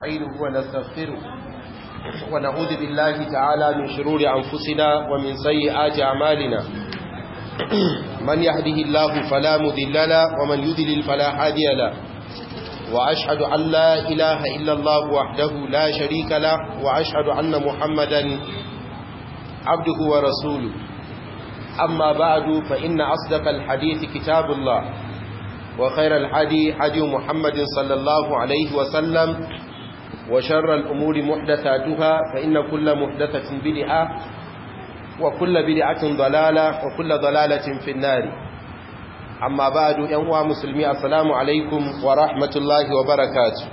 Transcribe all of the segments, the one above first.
نستعينه ونستغفره ونعوذ بالله تعالى من شرور أنفسنا ومن سيئات أعمالنا من يهده الله فلا مذل له ومن يذلل فلا هادي له وأشهد أن لا إله إلا الله وحده لا شريك له وأشهد أن محمدا عبده ورسوله أما بعد فإن أصدق الحديث كتاب الله وخير الحدي حدي محمد صلى الله عليه وسلم وشر الأمور محدثاتها فإن كل محدثة بدعة وكل بدعة ضلالة وكل ضلالة في النار أما بعد ينوى مسلمي السلام عليكم ورحمة الله وبركاته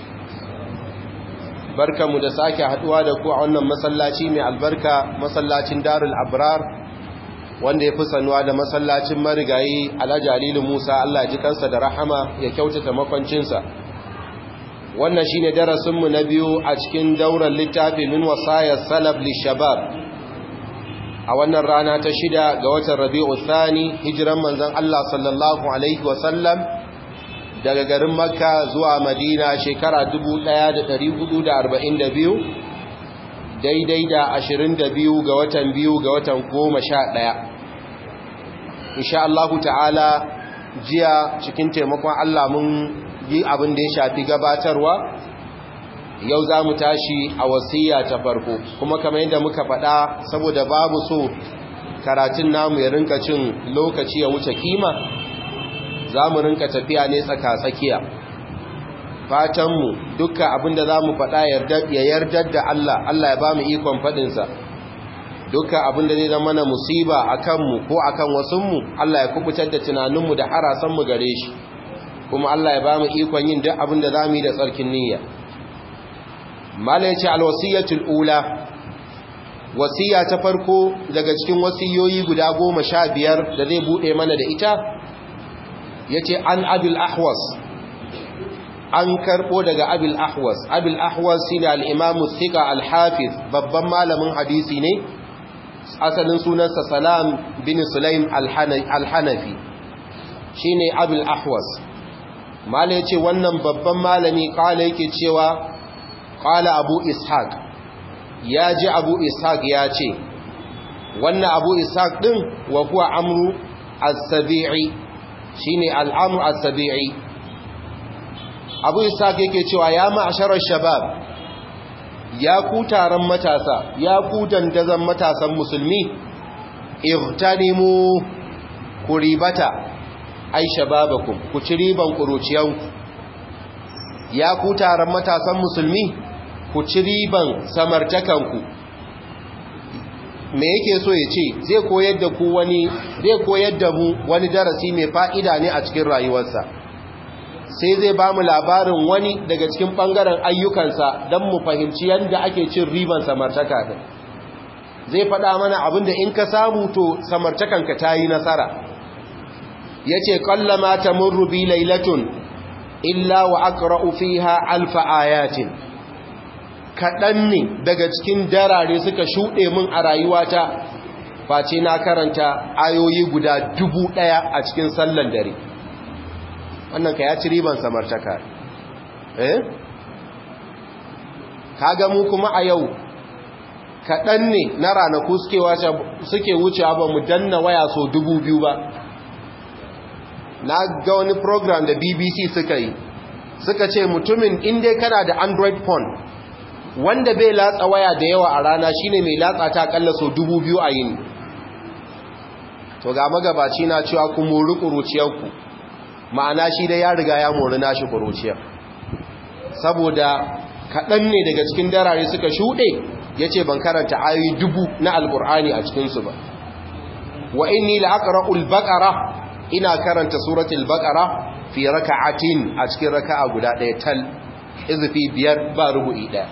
barka mu da sake haduwa da ku a wannan masallaci mai albarka masallacin darul abrar wanda ya fi sanuwa da masallacin marigayi alhaji alilu musa allah ji kansa da rahama ya kyautata makwancinsa wannan shi ne darasinmu na biyu a cikin daular littafi min wasayar salaf lishabab a wannan rana ta shida ga watan rabi'u thani hijiran manzan allah sallallahu alaihi wasallam daga garin makka zuwa madina shekara 1442 daidai da ashirin da biyu ga watan biyu ga watan goma sha ɗaya insha Allah ta'ala jiya cikin taimakon Allah mun yi abin da ya shafi gabatarwa yau za mu tashi a wasiya ta farko kuma kamar yadda muka faɗa saboda babu so karatun namu ya rinka cin lokaci ya wuce kima za mu rinka tafiya ne tsaka-tsakiya fatanmu dukka abinda za mu faɗa ya yardar da Allah Allah ya ba mu ikon faɗinsa dukka abinda zai zama na musiba a kanmu ko a kan wasunmu Allah ya kubutar da tunaninmu da harasanmu gare shi kuma Allah ya ba mu ikon yin duk abinda za mu yi da tsarkin niyya mala ya ce alwasiyatul ula wasiya ta farko daga cikin wasiyoyi guda goma sha biyar da zai buɗe mana da ita ya ce an abil ahwas an karɓo daga abil ahwas abil ahwas shi ne al'imamu sika al-hafiz babban malamin hadisi ne asalin sunansa salam bin sulaim al-hanafi shi ne abil ahwas mala ya ce wannan babban malami kala yake cewa kala abu ishaq ya ji abu ishaq ya ce wannan abu ishaq ɗin wa kuwa amru as-sabi'i shine al'amu as-sabi'i abu ishaq yake cewa ya ma'asharar shabab ya ku taron matasa ya ku dandazon matasan musulmi igtanimu ku ribata ai shababakum ku ci riban kuruciyanku ya ku taron matasan musulmi ku ci riban samartakanku me yake so ya ce zai koyar da ku wani zai koyar da mu wani darasi mai fa'ida ne a cikin rayuwarsa sai zai ba mu labarin wani daga cikin ɓangaren ayyukansa don mu fahimci yadda ake cin riban samartaka ɗin zai faɗa mana abin da in ka samu to samartakanka ta yi nasara ya ce ƙallama ta murrubi lailatun illa wa aqra'u fiha alfa ayatin kaɗan ne daga cikin darare suka shuɗe min a rayuwata face na karanta ayoyi guda dubu ɗaya a cikin sallan dare wannan ka ya ci riban samartaka eh kaga mu kuma a yau kaɗan ne na ranaku suke wucewa ba mu danna waya so dubu biyu ba na ga wani program da bbc suka yi suka ce mutumin inda kana da android phone wanda bai latsa waya da yawa a rana shine mai latsa ta kalla so dubu biyu a yini to ga magabaci na cewa ku mori kuruciyarku ma'ana shi dai ya riga ya mori nashi kuruciyar saboda kaɗan ne daga cikin darare suka shuɗe ya ce ban karanta ayoyi dubu na alƙur'ani a cikinsu ba wa inni la'aqra'ul baqara ina karanta suratul baqara fi raka'atin a cikin raka'a guda ɗaya tal izfi biyar ba rubu'i ɗaya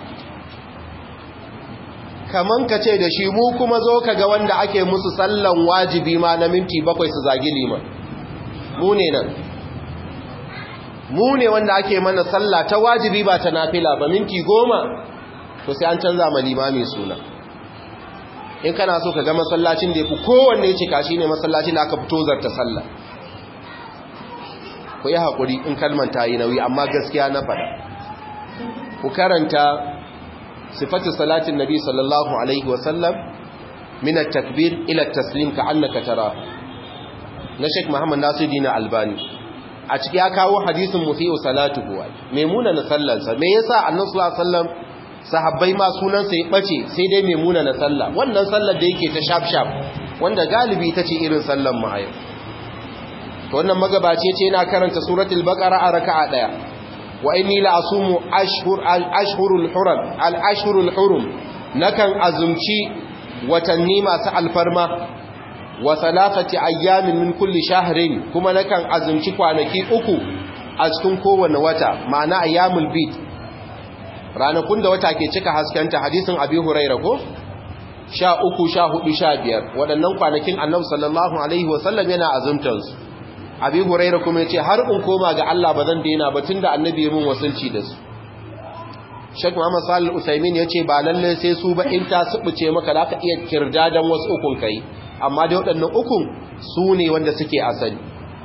kaman ka ce da shi mu kuma zo ka ga wanda ake musu sallan wajibi ma na minti bakwai su zagi liman mu ne nan mu ne wanda ake mana sallah ta wajibi ba ta nafila ba minti goma to sai an canza ma limami suna in kana so ka ga masallacin da ya fi kowanne cika shi ne masallacin da aka fito zarta sallah ku yi haƙuri in kalman ta yi nauyi amma gaskiya na faɗa ku karanta sifatu salatin nabi sallallahu alaihi wasallam min at-takbir ila at-taslim ka'annaka tara na Sheikh Muhammad Nasiruddin Albani a ciki ya kawo hadisin musiu salatuhu maimuna na sallansa me yasa annabi sallallahu alaihi wasallam sahabbai ma sunansa ya bace sai dai maimuna na sallah wannan sallar da yake ta sharp sharp wanda galibi ita ce irin sallan mu a yau to wannan magabaci ce yana karanta suratul baqara a raka'a daya wa inni la asumu ashhur al ashhurul hurum al ashhurul hurum nakan azumci watanni masu alfarma wa salafati ayyamin min kulli shahrin kuma nakan azumci kwanaki uku a cikin kowanne wata ma'ana ayyamul bid ranakun da wata ke cika haskanta hadisin abi huraira ko sha uku sha hudu sha biyar waɗannan kwanakin annabi sallallahu alaihi wasallam yana azumtansu abi huraira kuma ya ce har in koma ga Allah ba zan daina ba tunda annabi ya mun wasulci da su Sheikh Muhammad Salih Usaimin ya ce ba lalle sai su ba in ta subuce maka za ka iya kirdadan wasu ukun kai amma dai waɗannan ukun su ne wanda suke asali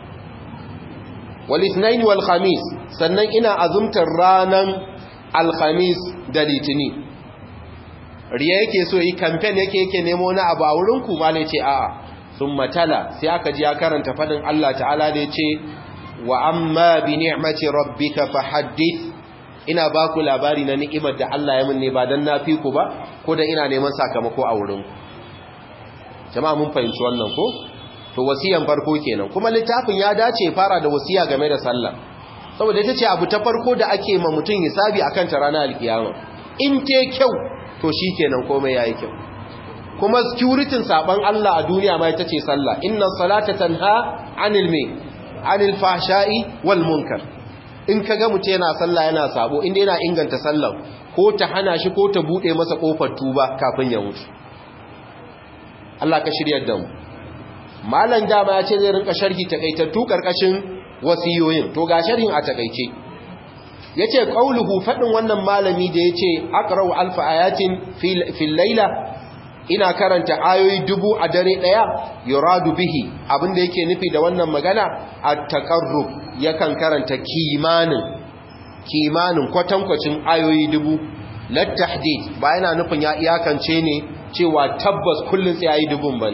wal ithnain wal khamis sannan ina azumtar ranan alkhamis da litini riya yake so yi campaign yake yake nemo na abu a wurin ku malai ce a'a sun matala sai aka ji ya karanta fadin Allah ta'ala da ya ce wa amma bi ni'mati rabbika fahaddith ina ba ku labari na ni'imar da Allah ya minne ba dan nafi ku ba ko da ina neman sakamako a wurin ku jama'a mun fahimci wannan ko to wasiyan farko kenan kuma littafin ya dace fara da wasiya game da sallah saboda ita ce abu ta farko da ake ma mutum hisabi akan ta ranar alkiyama in te kyau to shikenan komai yayi kyau kuma securitin saban Allah a duniya ma ita ce sallah inna salata tanha anil me anil fahsha'i wal munkar in kaga mutum yana sallah yana sabo inda yana inganta sallah ko ta hana shi ko ta bude masa kofar tuba kafin ya mutu Allah ka shiryar da mu malam dama ya ce zai rinka sharhi takaitattu karkashin wasiyoyin to ga sharhin a takaice yace qauluhu fadin wannan malami da yace aqra'u alfa ayatin fil layla ina karanta ayoyi dubu a dare daya yuradu bihi abinda yake nufi da wannan magana at-taqarrub yakan karanta kimanin kimanin kwatankwacin ayoyi dubu lat tahdid ba yana nufin ya iyakance ne cewa tabbas kullun sai ayi dubun bane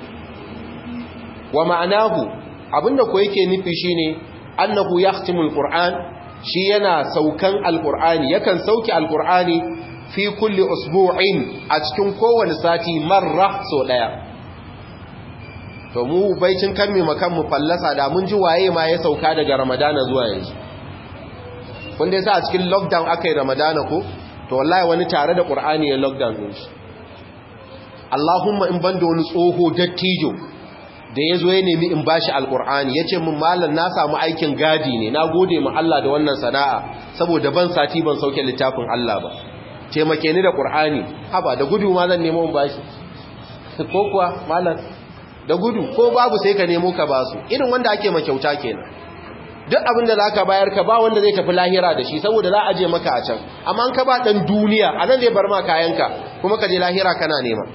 wa ma'anahu abinda ko yake nufi shine annahu yahtimul qur'an shi yana saukan alqur'ani yakan sauki alqur'ani fi kulli usbu'in a cikin kowane sati marra so daya to mu baicin kan mu makan mu fallasa da mun ji waye ma ya sauka daga ramadana zuwa yanzu kun dai sa a cikin lockdown akai ramadana ko to wallahi wani tare da qur'ani ya lockdown din shi Allahumma in banda wani tsoho dattijo da ya zo ya nemi in bashi alkur'ani ya ce min malam na samu aikin gadi ne na gode ma Allah da wannan sana'a saboda ban sati ban sauke littafin Allah ba taimake ni da ƙur'ani haba da gudu ma zan nemo in bashi ko kuwa malam da gudu ko babu sai ka nemo ka basu irin wanda ake ma kyauta kenan duk abin da zaka bayar ka ba wanda zai tafi lahira da shi saboda za a je maka a can amma an ka ba dan duniya anan zai bar ma kayanka kuma ka je lahira kana nema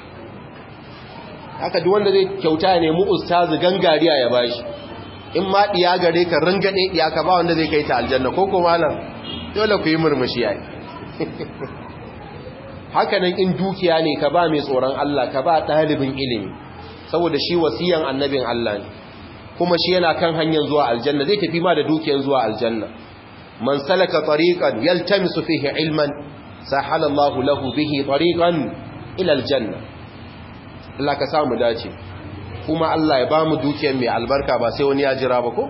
haka duk wanda zai kyauta ya nemi ustazu gangariya ya bashi in ma diya gare ka ringade diya ka ba wanda zai kai ta aljanna ko ko malam dole ku yi murmushi yayi haka nan in dukiya ne ka ba mai tsoron Allah ka ba dalibin ilimi saboda shi wasiyan annabin Allah ne kuma shi yana kan hanyar zuwa aljanna zai tafi ma da dukiyar zuwa aljanna man salaka tariqan yaltamisu fihi ilman sahala Allahu lahu bihi tariqan ila aljanna Allah ka samu dace kuma Allah ya ba mu dukiyar mai albarka ba sai wani ya jira ba ko?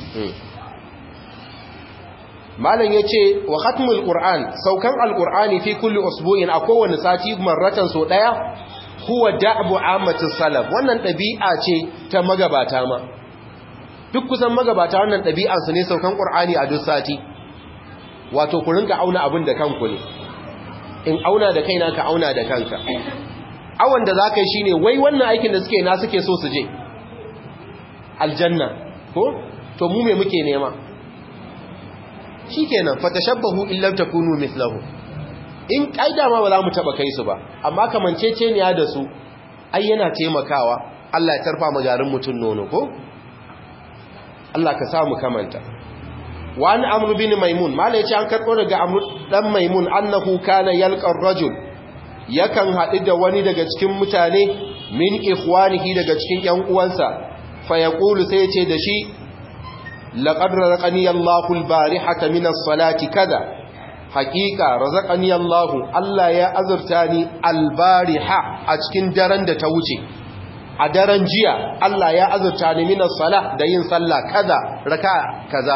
Malam ya ce, wa khatmul Qur'an, saukan Al-Qur'ani fi kulli usbu'in a kowane sati marratan so ɗaya, huwa da'abu ammatin salaf, wannan ɗabi'a ce ta magabata ma. Duk kusan magabata wannan ɗabi'ansu ne saukan Qur'ani a duk sati, wato ku rinka auna abin da kanku ne, in auna da kaina ka auna da kanka. awon da za ka yi shi ne wai wannan aikin da suke na suke so su je aljanna ko to mu me muke nema shi kenan fatashabbahu illam takunu mithlahu in kaida ma ba za mu taba kai su ba amma kamancece ne ya da su ai yana taimakawa Allah ya tarfa mu garin mutun nono ko Allah ka samu kamanta wa an amru bin maimun malai ce an karɓo daga amru dan maimun annahu kana yalqar rajul yakan haɗu da wani daga cikin mutane min ikhwanihi daga cikin ƴan uwansa fa yaqulu sai ce da shi laqad razaqani Allahu al-barihata min as-salati kaza haqiqa razaqani Allahu Allah ya azurta ni al-bariha a cikin daren da ta wuce a daren jiya Allah ya azurta ni min as-salah da yin sallah kaza raka kaza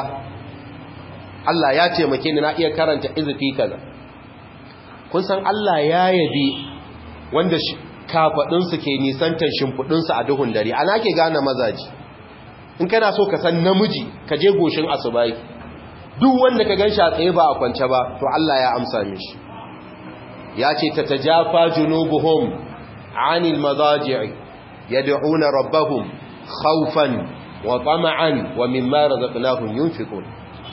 Allah ya taimake ni na iya karanta izifi kaza kun san Allah ya yabi wanda kafadunsu ke nisantar shimfudunsu a duhun dare ana ke gane mazaji in kana so ka san namiji ka je goshin asubai duk wanda ka ganshi a tsaye ba a kwance ba to Allah ya amsa mishi ya ce ta tajafa junubuhum anil madaji'i yad'una rabbahum khawfan wa tama'an wa mimma razaqnahum yunfiqun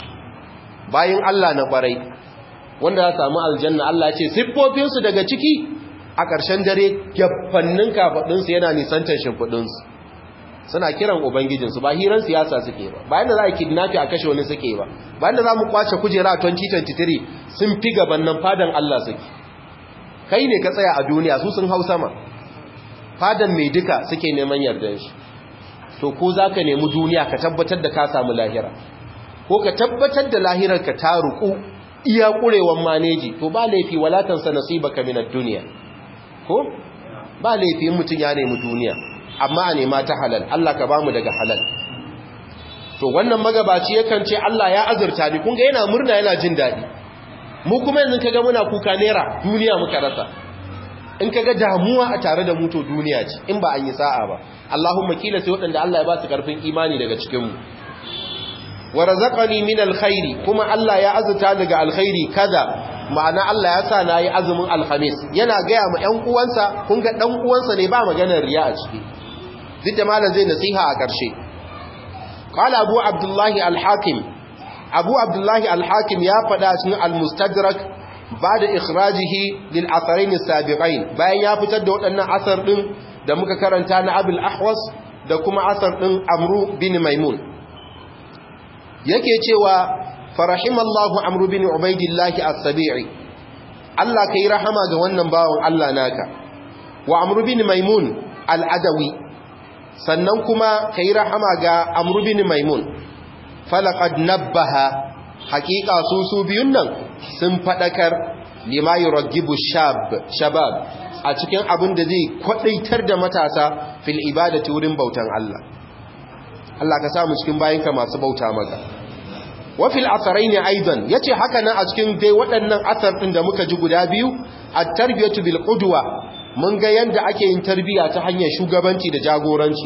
bayin Allah na kwarai wanda za samu aljanna Allah ce siffofinsu daga ciki a ƙarshen dare gyafannin kafaɗinsu yana nisantar shimfiɗinsu suna kiran ubangijinsu ba hiran siyasa suke ba bayan da za a kidnafi a kashe wani suke ba bayan da za mu kwace kujera a 2023 sun fi gaban nan fadan Allah suke kai ne ka tsaya a duniya su sun hau sama fadan mai duka suke neman yardan shi to ko za ka nemi duniya ka tabbatar da ka samu lahira ko ka tabbatar da lahirar ka ta ruku iya ƙurewan maneji to ba laifi walatansa nasibaka minad duniya ko ba laifi mutum ya nemi duniya amma a nema ta halal Allah ka bamu daga halal to wannan magabaci yakan ce Allah ya azurta ni kun ga yana murna yana jin daɗi mu kuma yanzu kaga muna kuka nera duniya muka rasa in kaga damuwa a tare da mu to duniya ce in ba an yi sa'a ba Allahumma kila sai waɗanda Allah ya ba su karfin imani daga cikin mu wa razaqani min alkhairi kuma Allah ya azuta daga alkhairi kaza ma'ana Allah ya sa nayi azumin alhamis yana gaya ma ƴan uwansa kun ga dan uwansa ne ba maganar riya a ciki duk da malam zai nasiha a ƙarshe qala abu abdullahi al-hakim abu abdullahi al-hakim ya faɗa cikin al-mustadrak bada ikhrajihi lil atharain as-sabiqain bayan ya fitar da waɗannan asar din da muka karanta na abul ahwas da kuma asar din amru bin maimun yake cewa farahimallahu amru bin ubaidillahi as-sabi'i Allah kai rahama ga wannan bawon Allah naka wa amru bin maimun al-adawi sannan kuma kai rahama ga amru bin maimun falaqad nabbaha haqiqa su su biyun nan sun fadakar lima yuraggibu shab shabab a cikin abin da zai kwadaitar da matasa fil ibadati wurin bautan Allah Allah ka samu cikin bayinka masu bauta maka wafil asaraini aidan yace haka nan a cikin dai waɗannan asar ɗin da muka ji guda biyu at-tarbiyatu bil qudwa mun ga yanda ake yin tarbiya ta hanyar shugabanci da jagoranci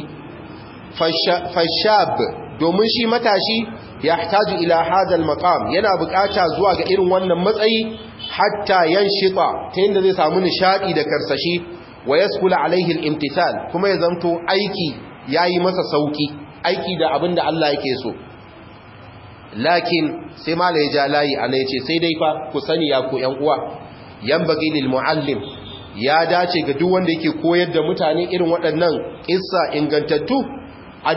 fashab domin shi matashi yahtaju ila hadha al-maqam yana bukata zuwa ga irin wannan matsayi hatta yanshita ta yanda zai samu nishadi da karsashi wa yaskula alaihi al-imtithal kuma ya zanto aiki yayi masa sauki aiki da abinda Allah yake so lakin sai mala ya ja layi ana ya ce sai dai fa ku sani ya ku ‘yan uwa yan bagi lil mu'allim ya dace ga duk wanda yake koyar da mutane irin waɗannan ƙissa ingantattu an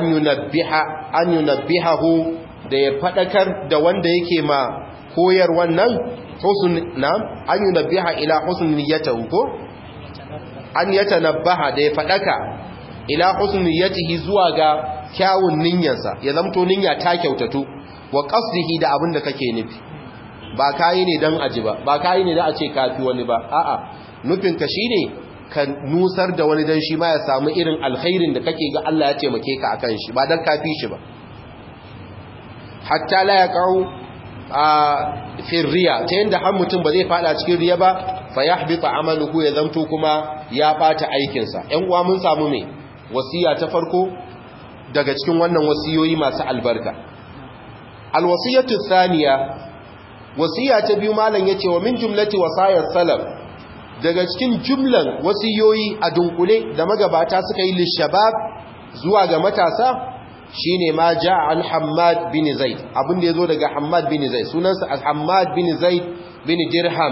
yunabbihahu da ya faɗakar da wanda yake ma koyar wannan husun na an yunabbiha ila husn niyyatahu ko an yatanabbaha da ya faɗaka ila husn niyyatihi zuwa ga kyawun niyyarsa ya zamto niyya ta kyautatu wa qasdihi da abin da kake nufi ba kai ne dan aji ba ba kai ne da a ce kafi wani ba a'a nufin ka shine ka nusar da wani dan shi ma ya samu irin alkhairin da kake ga Allah ya taimake ka akan shi ba dan kafi shi ba hatta la yaqau a firriya ta yanda har mutum ba zai fada cikin riya ba fa yahbita amaluhu ya zamto kuma ya bata aikin sa ƴan uwa mun samu me wasiya ta farko daga cikin wannan wasiyoyi masu albarka alwasiyatu thaniya wasiya ta biyu malam yace wa min jumlati wasayar salaf daga cikin jumlan wasiyoyi a dunkule da magabata suka yi lishabab zuwa ga matasa shine ma jaa an Hammad bin Zaid abin da yazo daga Hammad bin Zaid sunansa Hammad bin Zaid bin Dirham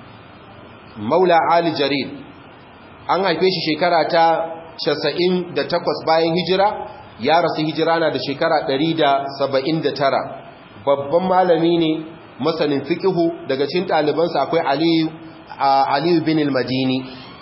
maula Ali Jarir an haife shi shekara ta 98 bayan hijira ya rasu hijira na da shekara 179 babban malami ne masanin fiqhu daga cikin ɗalibansa akwai aliyu aliyu bin al-madini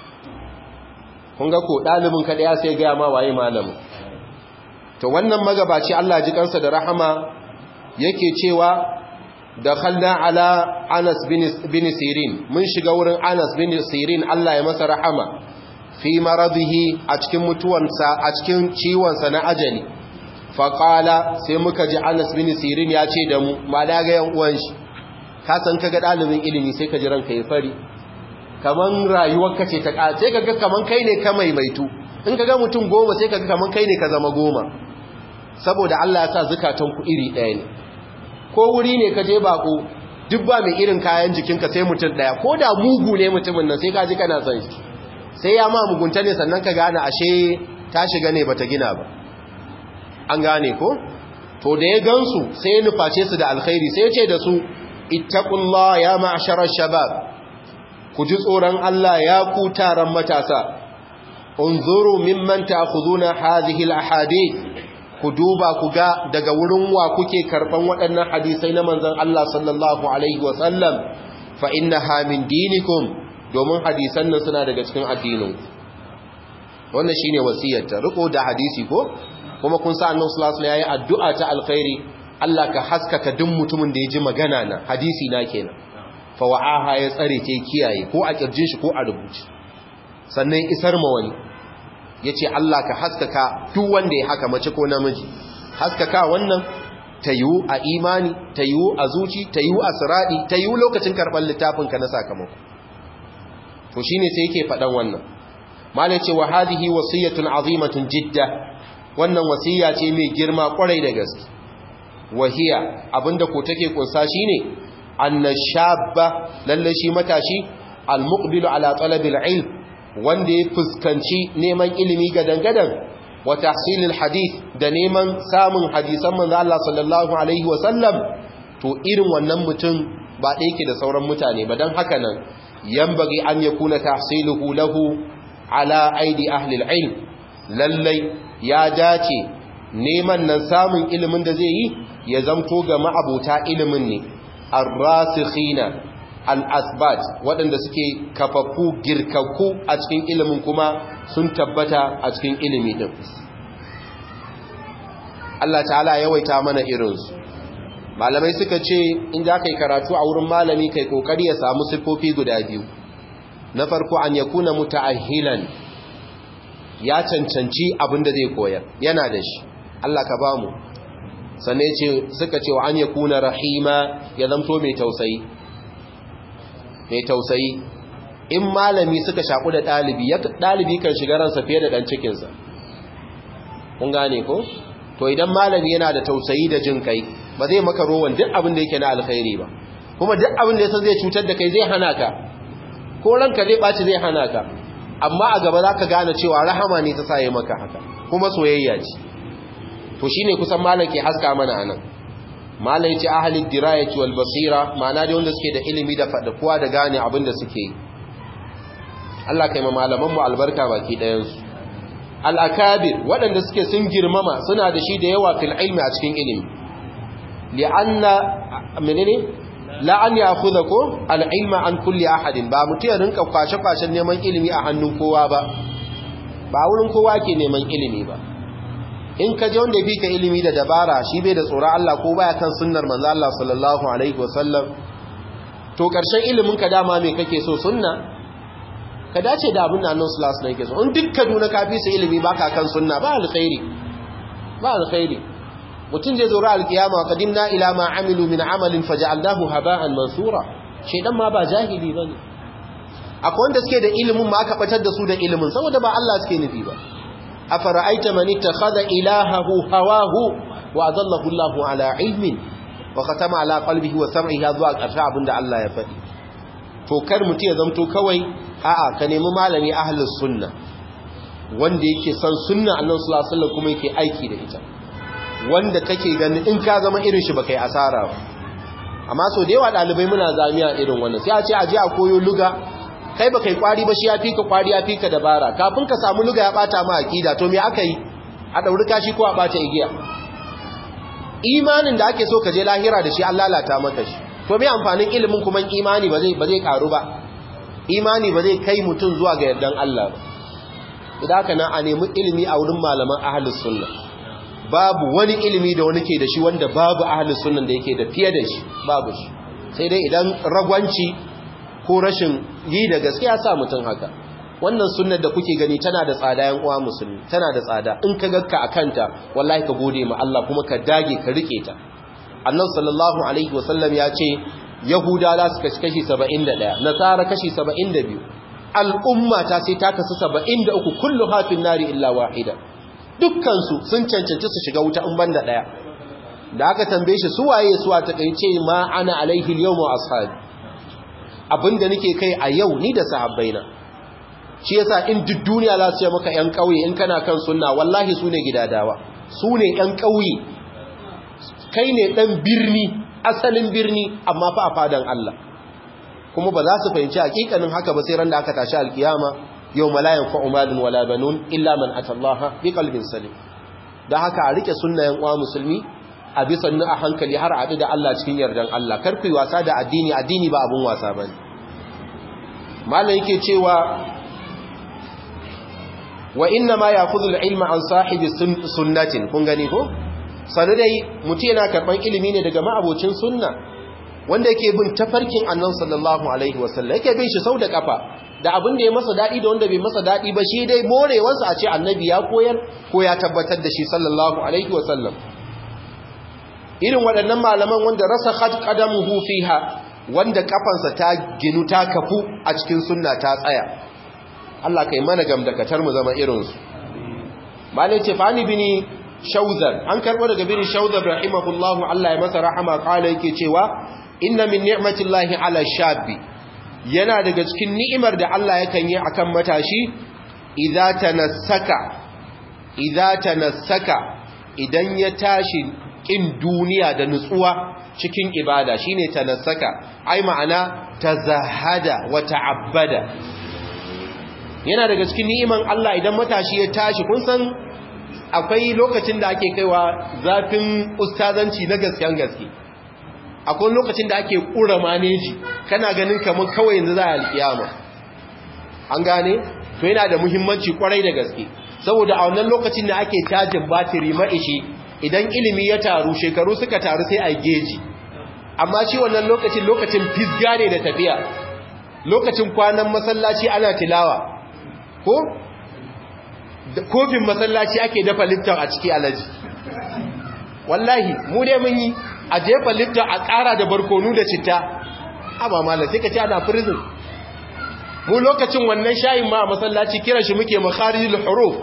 kun ga ko ɗalibin kada ya sai gaya ma waye malamin to wannan magabaci Allah ji kansa da rahama yake cewa dakhalna ala Anas bin Sirin mun shiga wurin Anas bin Sirin Allah ya masa rahama fi maradihi a cikin mutuwansa a cikin ciwonsa na ajali faqala sai muka ji Anas bin Sirin ya ce da mu ma da ga yan uwan shi ka san kaga dalibin ilimi sai ka ji ranka ya fari kaman rayuwarka ce ta sai kaga kaman kai ne ka maimaitu in kaga mutum goma sai kaga kaman kai ne ka zama goma saboda Allah ya sa zukatan ku iri ɗaya ne ko wuri ne ka je bako duk ba mai irin kayan jikinka sai mutum ɗaya ko da mugu ne mutumin nan sai ka ji kana son shi sai ya ma mugunta ne sannan ka gane ashe ta shiga ne bata gina ba an gane ko to da ya gansu sai ya nuface su da alkhairi sai ya ce da su ittaqullah ya ma'sharar shabab ku ji tsoron Allah ya ku taron matasa unzuru mimman ta'khuduna hadhihi al-ahadith ku duba ku ga daga wurin wa kuke karban waɗannan hadisai na manzon Allah sallallahu alaihi wasallam fa innaha min dinikum domin hadisan nan suna daga cikin addinin wannan shine wasiyarta riko da hadisi ko kuma kun sa annabi sallallahu alaihi wasallam yayi addu'a ta alkhairi Allah ka haskaka duk mutumin da ya ji magana na hadisi na kenan fa wa'aha ya tsare ta kiyaye ko a kirjin shi ko a rubuce sannan isar ma wani ya ce Allah ka haskaka duk wanda ya haka mace ko namiji haskaka wannan ta yiwu a imani ta yiwu a zuci ta yiwu a siraɗi ta yiwu lokacin karɓar littafinka na sakamako to shi ne sai yake faɗan wannan malai ce wa hadihi wasiyatun azimatun jidda wannan wasiya ce mai girma kwarai da gaske wahiya abinda ko take kunsa shine annashabba lalle shi matashi almuqbilu ala talabil ilm wanda ya fuskanci neman ilimi gadan-gadan wa tahsilil hadith da neman samun hadisan manzo Allah sallallahu alaihi wa sallam to irin wannan mutum ba da yake da sauran mutane ba dan haka nan yambagi an yakuna tahsiluhu lahu ala aidi ahli ilm lallai ya dace neman nan samun ilimin da zai yi ya zamto ga ma'abota ilimin ne ar-rasikhina al-asbat waɗanda suke kafaffu girkakku a cikin ilimin kuma sun tabbata a cikin ilimi din Allah ta'ala yawaita mana irinsu malamai suka ce in za ka yi karatu a wurin malami kai kokari ya samu siffofi guda biyu na farko an yakuna muta'ahhilan ya cancanci abin da zai koyar yana da shi Allah ka bamu sannan ce suka ce wa an yakuna rahima ya zamto mai tausayi mai tausayi in malami suka shaku da ɗalibi ɗalibi kan shiga ransa fiye da ɗan cikinsa kun gane ko to idan malami yana da tausayi da jin kai ba zai maka rowan duk abin da yake na alkhairi ba kuma duk abin da ya san zai cutar da kai zai hana ka ko ranka zai ɓaci zai hana ka amma a gaba za ka gane cewa rahama ne ta saye maka haka kuma soyayya ce to shine kusan malam ke haska mana anan malam ce ahalin dirayati wal basira ma'ana da wanda suke da ilimi da fadakuwa da gane abin da suke yi Allah kai ma malaman mu albarka baki ɗayan su al-akabir waɗanda suke sun girmama suna da shi da yawa fil ilmi a cikin ilimi li'anna menene la an ya'khudha ko al-ilma an kulli ahadin ba mutu ya rinka kwashe kwashen neman ilimi a hannun kowa ba ba wurin kowa ke neman ilimi ba in ka je wanda fi ka ilimi da dabara shi bai da tsoron Allah ko baya kan sunnar manzo Allah sallallahu alaihi wasallam to karshen ilimin ka dama me kake so sunna ka dace da abin nan sallallahu alaihi wasallam so in duk Kaduna ka fi su ilimi baka kan sunna ba alkhairi ba alkhairi mutum zai zura alkiyama qadimna ila ma amilu min amalin faj'alnahu haba'an mansura shedan ma ba jahili bane akwai wanda suke da ilimin ma aka batar da su da ilimin saboda ba Allah suke nufi ba afara'aita man ittakhadha ilahahu hawahu wa adallahu Allahu ala ilmin wa khatama ala qalbihi wa sam'ihi zuwa ƙarshe abinda Allah ya faɗi to kar mutum ya zamto kawai a'a ka nemi malami ahlus sunna wanda yake san sunna annabi sallallahu alaihi wasallam kuma yake aiki da ita wanda kake ganin in ka zama irin shi baka yi asara ba amma so da yawa dalibai muna zamiya irin wannan sai a ce a je a koyo luga kai ba kai kwari ba shi ya fika kwari ya fika dabara kafin ka samu luga ya bata ma akida to me aka yi a dauri kashi ko a bata igiya imanin da ake so ka je lahira da shi an lalata maka shi to me amfanin ilimin kuma imani ba zai ba zai karu ba imani ba zai kai mutum zuwa ga yardan Allah ba idan haka nan a nemi ilimi a wurin malaman ahlus sunna babu wani ilimi da wani ke da shi wanda babu ahlus sunnan da yake da fiye da shi babu shi sai dai idan ragwanci ko rashin yi da gaskiya sa mutum haka wannan sunnar da kuke gani tana da tsada yan uwa musulmi tana da tsada in ka gakka akanta wallahi ka gode ma Allah kuma ka dage ka rike ta annabi sallallahu alaihi wasallam ya ce yahuda za su kashi kashi 71 nasara kashi 72 al'umma ta sai ta kasu 73 kullu hafin nari illa wahida dukkan su sun cancanci su shiga wuta in banda daya da aka tambaye shi su waye su ta kai ce ma ana alaihi al-yawm wa ashabi abinda nake kai a yau ni da sahabbaina shi yasa in duk duniya za su ce maka yan kauye in kana kan sunna wallahi su ne gidadawa su ne yan kauye kai ne dan birni asalin birni amma fa a fadan Allah kuma ba za su fahimci hakikanin haka ba sai ran da aka tashi alkiyama yau malayan fa umalun wala banun illa man atallaha bi qalbin salim da haka a rike sunnayen uwa musulmi a bisa nu a hankali har a da Allah cikin yardan Allah kar ku yi wasa da addini addini ba abun wasa bane malam yake cewa wa inna ma ya'khudhu al-ilma an sahibi sunnatin kun gani ko sanu dai mutum yana karban ilimi ne daga ma'abocin sunna wanda yake bin tafarkin annan sallallahu alaihi wasallam yake bin shi sau da kafa da abin da ya masa dadi da wanda bai masa dadi ba shi dai morewarsa a ce annabi ya koyar ko ya tabbatar da shi sallallahu alaihi wasallam irin waɗannan malaman wanda rasa khat qadamuhu fiha wanda kafansa ta ginu ta kafu a cikin sunna ta tsaya Allah kai mana gamdakatar mu zama irinsu malai ce fani bini shauzar an karɓo daga bini shauzar rahimahullahu Allah ya masa rahama kala yake cewa inna min ni'matillahi ala shabbi yana daga cikin ni'imar da Allah yakan yi akan matashi idza tanassaka idza tanassaka idan ya tashi kin duniya da nutsuwa cikin ibada shine tanassaka ai ma'ana tazahada wa ta'abbada yana daga cikin ni'iman Allah idan matashi ya tashi kun san akwai lokacin da ake kaiwa zafin ustazanci na gaskiyan gaske akwai lokacin da ake kura maneji kana ganin kamar kawai yanzu za a alkiyama an gane to yana da muhimmanci kwarai da gaske saboda a wannan lokacin da ake cajin batiri maishi idan ilimi ya taru shekaru suka taru sai a geji amma shi wannan lokacin lokacin fisga ne da tafiya lokacin kwanan masallaci ana tilawa ko kofin masallaci ake dafa lifton a ciki alaji wallahi mu dai mun yi a jefa lifton a ƙara da barkonu da citta amma malam sai ka ce ana prison mu lokacin wannan shayin ma a masallaci kira shi muke makharijul huruf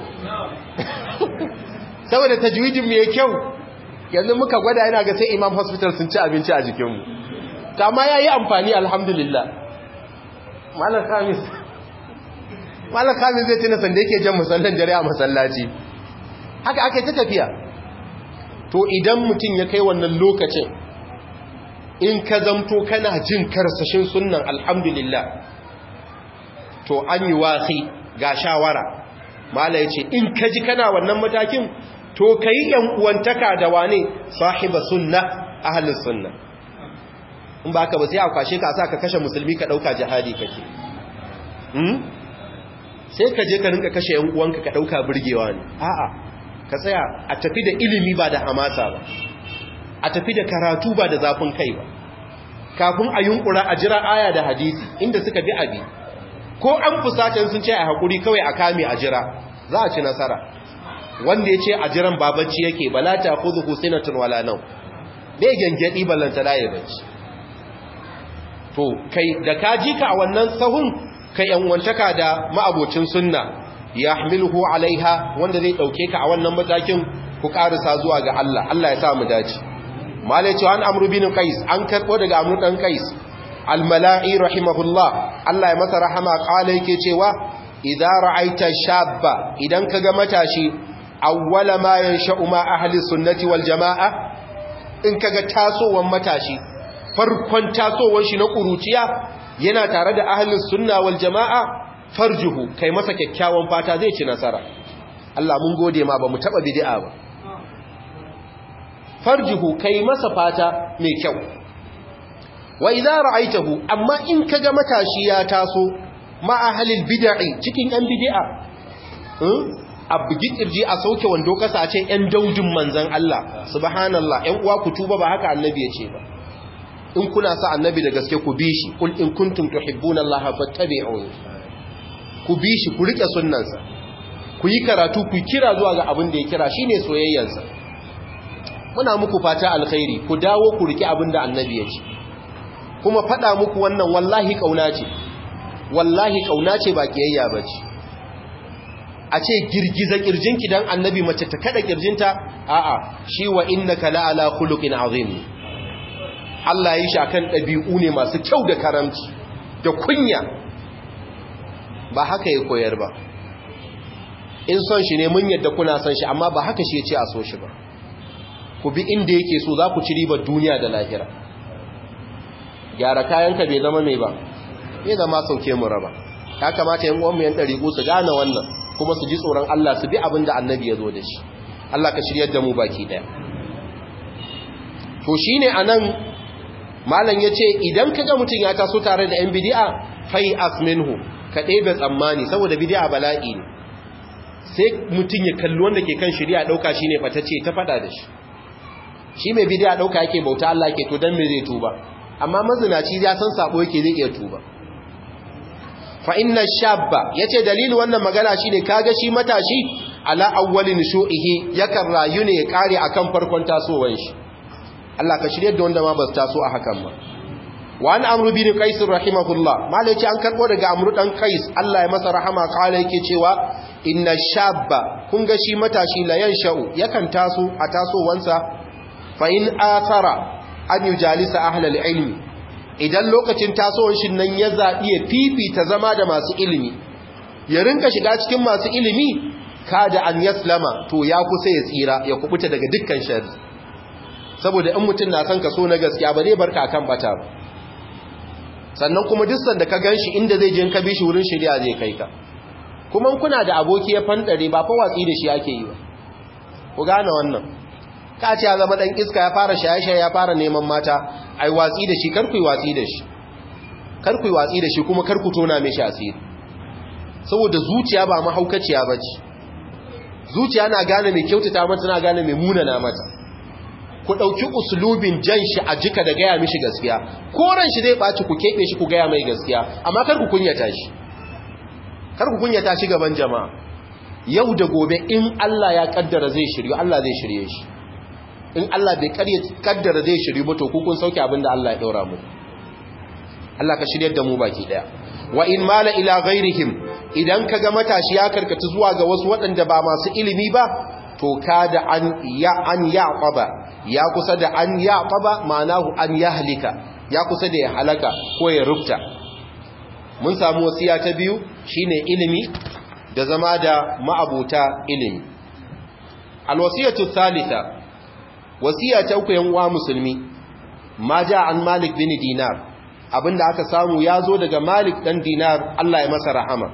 saboda tajwidin mu yake kyau yanzu muka gwada yana ga sai imam hospital sun ci abinci a jikinmu kama yayi amfani alhamdulillah malam khamis malam kamin zai tuna sanda yake jan musallan dare a masallaci haka aka ta tafiya to idan mutum ya kai wannan lokacin in ka zamto kana jin karsashin sunnan alhamdulillah to an yi wasi ga shawara mala yace in ka ji kana wannan matakin to kai yan uwantaka da wane sahiba sunna ahlus sunna in baka ba sai a kwashe ka sa ka kashe musulmi ka dauka jihadi kake sai ka je ka rinka kashe yan uwanka ka dauka burgewa ne a'a ka tsaya a tafi da ilimi ba da hamasa ba a tafi da karatu ba da zafin kai ba kafin a yunkura a jira aya da hadisi inda suka bi abi ko an fusata sun ce a hakuri kawai a kame a jira za a ci nasara wanda ya ce a jiran babacci yake bala ta khudhu husinatun wala nau bai gangadi ballanta da ya bacci to kai da ka ji ka a wannan sahun ka yanwantaka da ma'abocin sunna ya hamiluhu alaiha wanda zai dauke ka a wannan matakin ku karisa zuwa ga Allah Allah ya sa mu dace malai cewa an amru bin qais an karbo daga amru dan qais al-mala'i rahimahullah Allah ya masa rahama kala yake cewa idza ra'aita shabba idan kaga matashi awwala ma yansha'u ma ahli sunnati wal jamaa in kaga tasowan matashi farkon tasowar shi na kuruciya yana tare da ahlus sunna wal jamaa farjuhu kai masa kyakkyawan fata zai ci nasara Allah mun gode ma ba mu taba bid'a ba farjihu kai masa fata mai kyau wa idza ra'aitahu amma in kaga matashi ya taso ma ahlil bid'i cikin yan bid'a a bugi kirji a sauke wando kasa ce yan daudin manzon Allah subhanallah yan uwa ku tuba ba haka annabi ya ce ba in kuna sa annabi da gaske ku bi shi kul in kuntum tuhibbuna Allah fattabi'uni ku bi shi ku rike sunnansa ku yi karatu ku kira zuwa ga abin da ya kira shine soyayyarsa muna muku fata alkhairi ku dawo ku rike abin da annabi ya ce kuma fada muku wannan wallahi kauna ce wallahi kauna ce ba kiyayya bace a ce girgiza kirjinki dan annabi mace ta kada kirjinta a'a shi wa innaka la ala khuluqin azim Allah ya yi shi akan dabi'u ne masu kyau da karamci da kunya ba haka ya koyar ba in son shi ne mun yadda kuna son shi amma ba haka shi ya ce a so shi ba ku bi inda yake so za ku ci ribar duniya da lahira gyara kayanka bai zama mai ba bai zama sauke mu raba ya kamata yan uwanmu yan ɗariƙu su gane wannan kuma su ji tsoron Allah su bi abin da annabi ya zo da shi Allah ka shiryar da mu baki ɗaya to shine anan malam yace idan kaga mutum ya taso tare da yan bid'a fai asminhu ka ɗebe tsammani saboda bid'a bala'i ne sai mutum ya kalli wanda ke kan shari'a dauka shine fatacce ta fada da shi shi mai bid'a dauka yake bauta Allah yake to dan me zai tuba amma mazinaci ya san sabo yake zai iya tuba fa inna shabba yace dalilin wannan magana shine kaga shi matashi ala awwalin shu'ihi yakan rayu ne ya kare akan farkon tasowar shi Allah ka shirye da wanda ma ba su taso a hakan ba wa an amru bin qais rahimahullah malai ce an karbo daga amru dan qais Allah ya masa rahama kala yake cewa inna shabba kun ga shi matashi la yansha'u yakan taso a tasowansa fa in athara an yujalisa ahlal ilmi idan lokacin tasowar shi nan ya zabi ya fifita zama da masu ilimi ya rinka shiga cikin masu ilimi kada an yaslama to ya kusa ya tsira ya kubuta daga dukkan sharri saboda in mutum na son ka so na gaskiya ba zai barka kan bata ba sannan kuma duk sanda ka ganshi inda zai je ka bi shi wurin shari'a zai kai ka kuma kuna da aboki ya fandare ba fa watsi da shi ake yi ba ku gane wannan ka ce ya zama dan iska ya fara shaye-shaye ya fara neman mata ai watsi da shi kar ku yi watsi da shi kar ku yi watsi da shi kuma kar ku tona mishi asiri saboda zuciya ba mahaukaciya bace zuciya na gane mai kyautata mata na gane mai munana mata ku ɗauki usulubin jan shi a jika da gaya mishi gaskiya koren shi zai ɓaci ku keɓe shi ku gaya mai gaskiya amma kar ku kunyata shi kar ku kunyata shi gaban jama'a yau da gobe in Allah ya kaddara zai shiryu Allah zai shirye shi in Allah bai kaddara zai shiryu ba to ku kun sauke abin da Allah ya ɗaura mu Allah ka shiryar da mu baki ɗaya wa in mala ila ghairihim idan kaga matashi ya karkata zuwa ga wasu waɗanda ba masu ilimi ba to kada an ya an yaqaba ya kusa da an yaqaba ma'anahu an yahlika ya kusa da ya halaka ko ya rubta mun samu wasiya ta biyu shine ilimi da zama da ma'abuta ilimi alwasiyatu thalitha wasiya ta uku yan uwa musulmi ma ja an malik bin dinar abinda aka samu ya zo daga malik dan dinar Allah ya masa rahama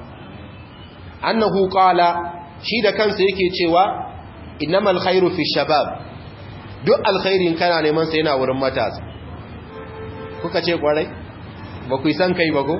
annahu qala shi da kansa yake cewa innamal khairu fi shabab duk alkhairin kana neman sa yana wurin matasa kuka ce kwarai ba ku san kai ba ko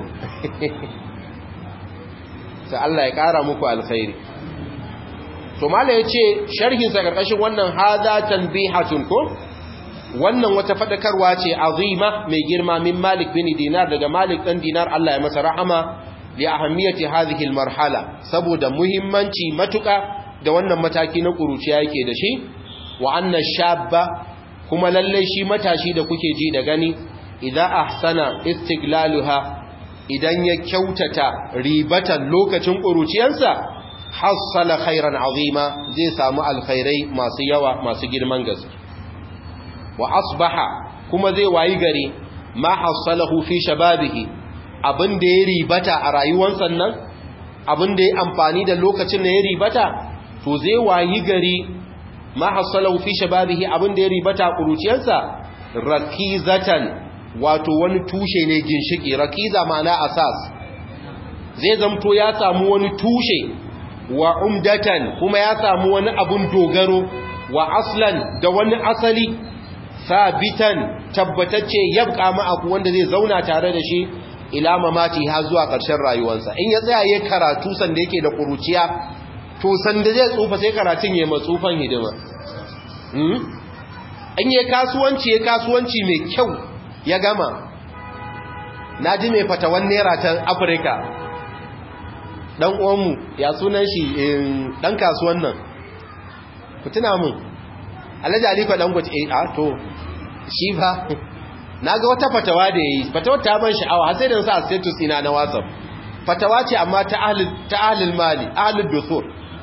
sai Allah ya kara muku alkhairi to mala yace sharhin sa karkashin wannan hada tanbihatun ko wannan wata fadakarwa ce azima mai girma min Malik bin Dinar daga Malik dan Dinar Allah ya masa rahama li ahammiyati hadhihi almarhala saboda muhimmanci matuka da wannan mataki na kuruciya yake da shi wa anna shabba kuma lalle shi matashi da kuke ji da gani idza ahsana istiglaluha idan ya kyautata ribatan lokacin kuruciyarsa hassala khairan azima zai samu alkhairai masu yawa masu girman gaske wa asbaha kuma zai wayi gari ma hassalahu fi shababihi abin da ya ribata a rayuwarsa nan abin da ya amfani da lokacin da ya ribata to zai wayi gari ma hassalahu fi shababihi abin da ya ribata a kuruciyarsa rakizatan wato wani tushe ne ginshiki rakiza ma'ana asas zai zamto ya samu wani tushe wa umdatan kuma ya samu wani abun dogaro wa aslan da wani asali sabitan tabbatacce yabqa ma'aku wanda zai zauna tare da shi ila mamati har zuwa ƙarshen rayuwarsa in ya tsaya yayin karatu sanda yake da kuruciya to sanda zai tsufa sai karatun ya matsufan hidima hmm in yayin kasuwanci ya kasuwanci mai kyau ya gama naji mai fatawan naira ta Afirka dan uwanmu ya sunan shi dan kasuwan nan ku tuna mun alhaji aliko dan gwaji eh a to shi ba naga wata fatawa da yayi fatawar ta ban sha'awa har sai da sa status ina na WhatsApp fatawa ce amma ta ahlul ta ahlul mali ahlul dusur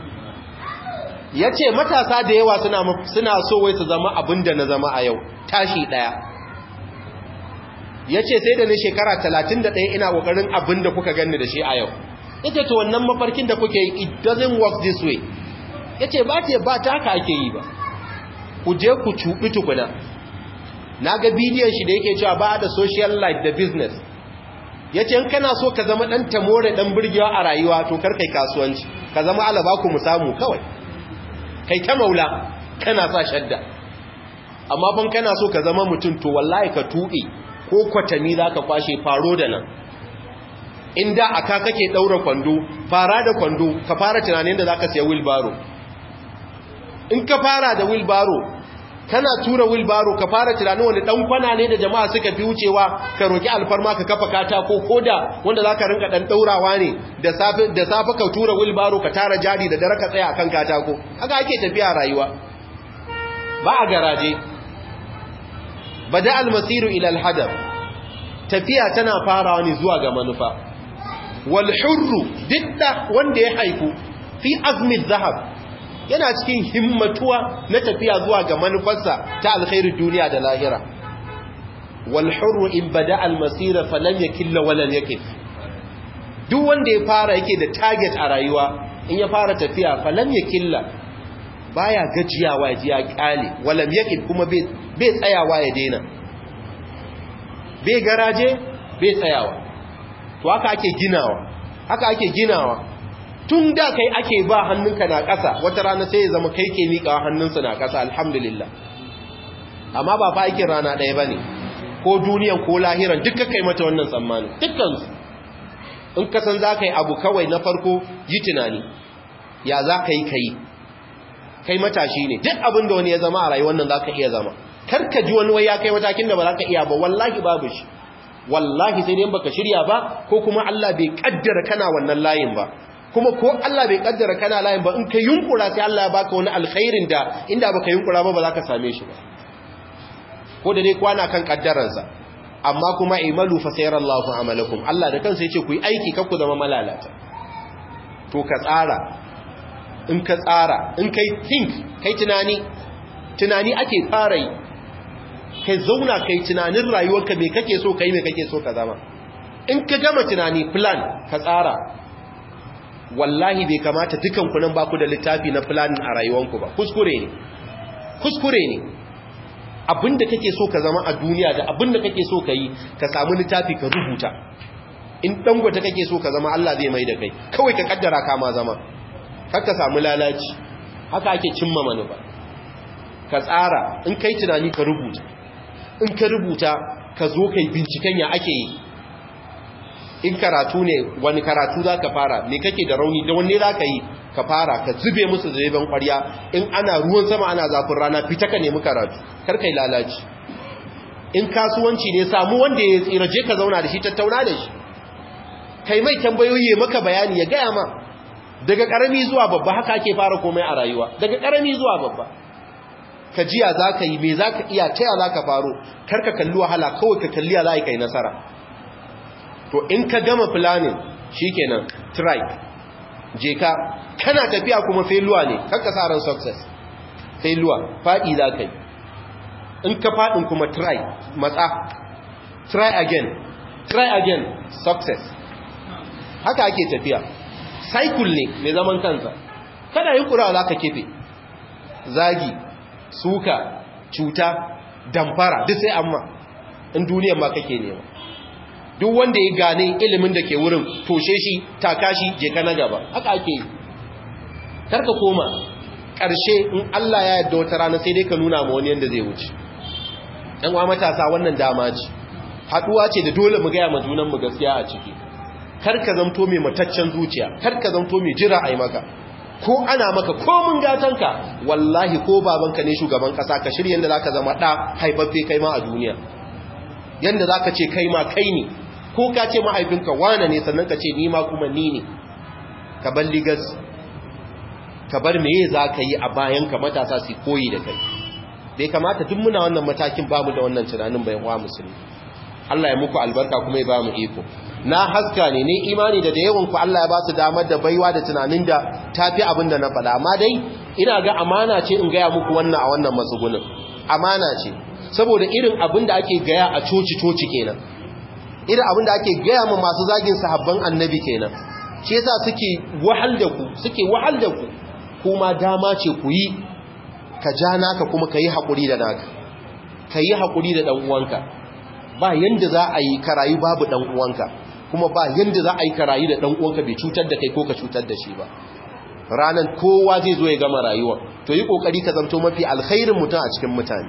yace matasa da yawa suna suna so wai su zama abinda na zama a yau tashi daya yace sai da ni shekara 31 ina kokarin abinda kuka ganni da shi a yau yace to wannan mafarkin da kuke yi it doesn't work this way yace ba ta ba ta haka ake yi ba ku je ku cubi tukuna naga bidiyon shi da yake cewa ba da social life da business yace in kana so ka zama dan tamore dan burgewa a rayuwa to kar kai kasuwanci ka zama alaba ku mu samu kawai kai ta maula kana sa shadda amma ban kana so ka zama mutum to wallahi ka tuɓe ko kwatami zaka kwashe faro da nan inda aka kake daura kwando fara da kwando ka fara tunanin da zaka siya wheelbarrow in ka fara da wheelbarrow kana tura wheelbarrow ka fara tunanin wanda dan kwana ne da jama'a suka fi wucewa ka roki alfarma ka kafa katako koda wanda zaka rinka dan daurawa ne da safi da safi ka tura wheelbarrow ka tara jari da dare ka tsaya akan katako haka ake tafiya rayuwa ba a garaje bada almasiru ila alhadaf tafiya tana farawa ne zuwa ga manufa wal hurru didda wanda ya haifu fi azmi zahab yana cikin himmatuwa na tafiya zuwa ga manufarsa ta alkhairu duniya da lahira wal hurru in bada al masira falam yakilla walan yakif duk wanda ya fara yake da target a rayuwa in ya fara tafiya falam yakilla baya gajiyawa ya ji ya kyale walam yakif kuma bai tsayawa ya daina bai garaje bai tsayawa to haka ake ginawa haka ake ginawa tun da kai ake ba hannunka na ƙasa wata rana sai ya zama kai ke miƙa hannunsa na ƙasa alhamdulillah amma ba fa aikin rana ɗaya ba ne ko duniyan ko lahiran duka kai mata wannan tsammani dukkansu in ka san za ka yi abu kawai na farko yi tunani ya za ka yi ka yi kai matashi ne duk abin da wani ya zama a rayuwar nan za ka iya zama kar ka ji wani wai ya kai matakin da ba za ka iya ba wallahi babu shi wallahi sai dai baka shirya ba ko kuma Allah bai kaddara kana wannan layin ba kuma ko Allah bai kaddara kana layin ba in ka yunkura sai Allah ya baka wani alkhairin da inda baka yunkura ba ba za ka same shi ba ko da dai kwana kan kaddaransa amma kuma imalu fa sayarallahu amalakum Allah da kansa yace ku yi aiki kar ku zama malalata to ka tsara in ka tsara in kai think kai tunani tunani ake fara yi kai zauna kai tunanin rayuwarka me kake so kai me kake so ka zama in ka gama tunani plan ka tsara wallahi bai kamata dukan ku nan ba ku da littafi na planning a rayuwanku ba kuskure ne kuskure ne abinda kake so ka zama a duniya da abinda kake so ka yi ka samu littafi ka rubuta in dangwata kake so ka zama Allah zai mai da kai kawai ka kaddara ka ma zama kar ka samu lalaci haka ake cimma manufa ka tsara in kai tunani ka rubuta in ka rubuta ka zo kai binciken ya ake yi in karatu ne wani karatu za ka fara me kake da rauni da wanne za ka yi ka fara ka zube musu zaben kwarya in ana ruwan sama ana zafin rana fita ka nemi karatu kar kai lalaci in kasuwanci ne samu wanda ya tsira je ka zauna da shi tattauna da shi kai mai tambayoyi ya maka bayani ya gaya ma daga karami zuwa babba haka ake fara komai a rayuwa daga karami zuwa babba ka jiya za ka yi me za ka iya taya za ka faro kar ka kalli wahala kawai ka kalli ya za ka yi nasara to in ka gama planning shikenan try je ka kana tafiya kuma failure ne kanka sa ran success failure fadi za ka yi in ka fadin kuma try matsa try again try again success haka ake tafiya cycle ne mai zaman kansa kada yin kura za ka kefe zagi suka cuta damfara duk sai amma in duniyar ma kake nema duk wanda ya gane ilimin da ke wurin toshe shi taka shi je ka na gaba haka ake yi karka koma ƙarshe in Allah ya yarda wata rana sai dai ka nuna ma wani yanda zai wuce ɗan wa matasa wannan dama ce haɗuwa ce da dole mu gaya ma junan mu gaskiya a ciki kar ka zamto mai mataccen zuciya kar ka zamto mai jira a yi maka ko ana maka ko mun gatanka wallahi ko babanka ne shugaban kasa ka shirya yadda zaka zama da haifaffe kai ma a duniya yadda zaka ce kai ma kai ne ko ka ce mahaifinka wane ne sannan ka ce ni ma kuma ni ne ka bar ligas ka bar meye zaka yi a bayan ka matasa su koyi da kai bai kamata duk muna wannan matakin bamu da wannan tunanin bayan wa musulmi Allah ya muku albarka kuma ya bamu iko na haska ne ne imani da da yawan ku Allah ya ba su damar da baiwa da tunanin da tafi abin da na faɗa amma dai ina ga amana ce in gaya muku wannan a wannan matsugunin amana ce saboda irin abin da ake gaya a coci coci kenan irin abin da ake gaya ma masu zagin sahabban annabi kenan shi yasa suke wahal da ku suke wahal da ku kuma dama ce ku yi ka ja naka kuma ka yi haƙuri da naka ka yi haƙuri da ɗan uwanka ba yanda za a yi karayu babu ɗan uwanka kuma ba yanda za a yi karayu da ɗan uwanka bai cutar da kai ko ka cutar da shi ba ranan kowa zai zo ya gama rayuwa to yi kokari ka zanto mafi alkhairin mutum a cikin mutane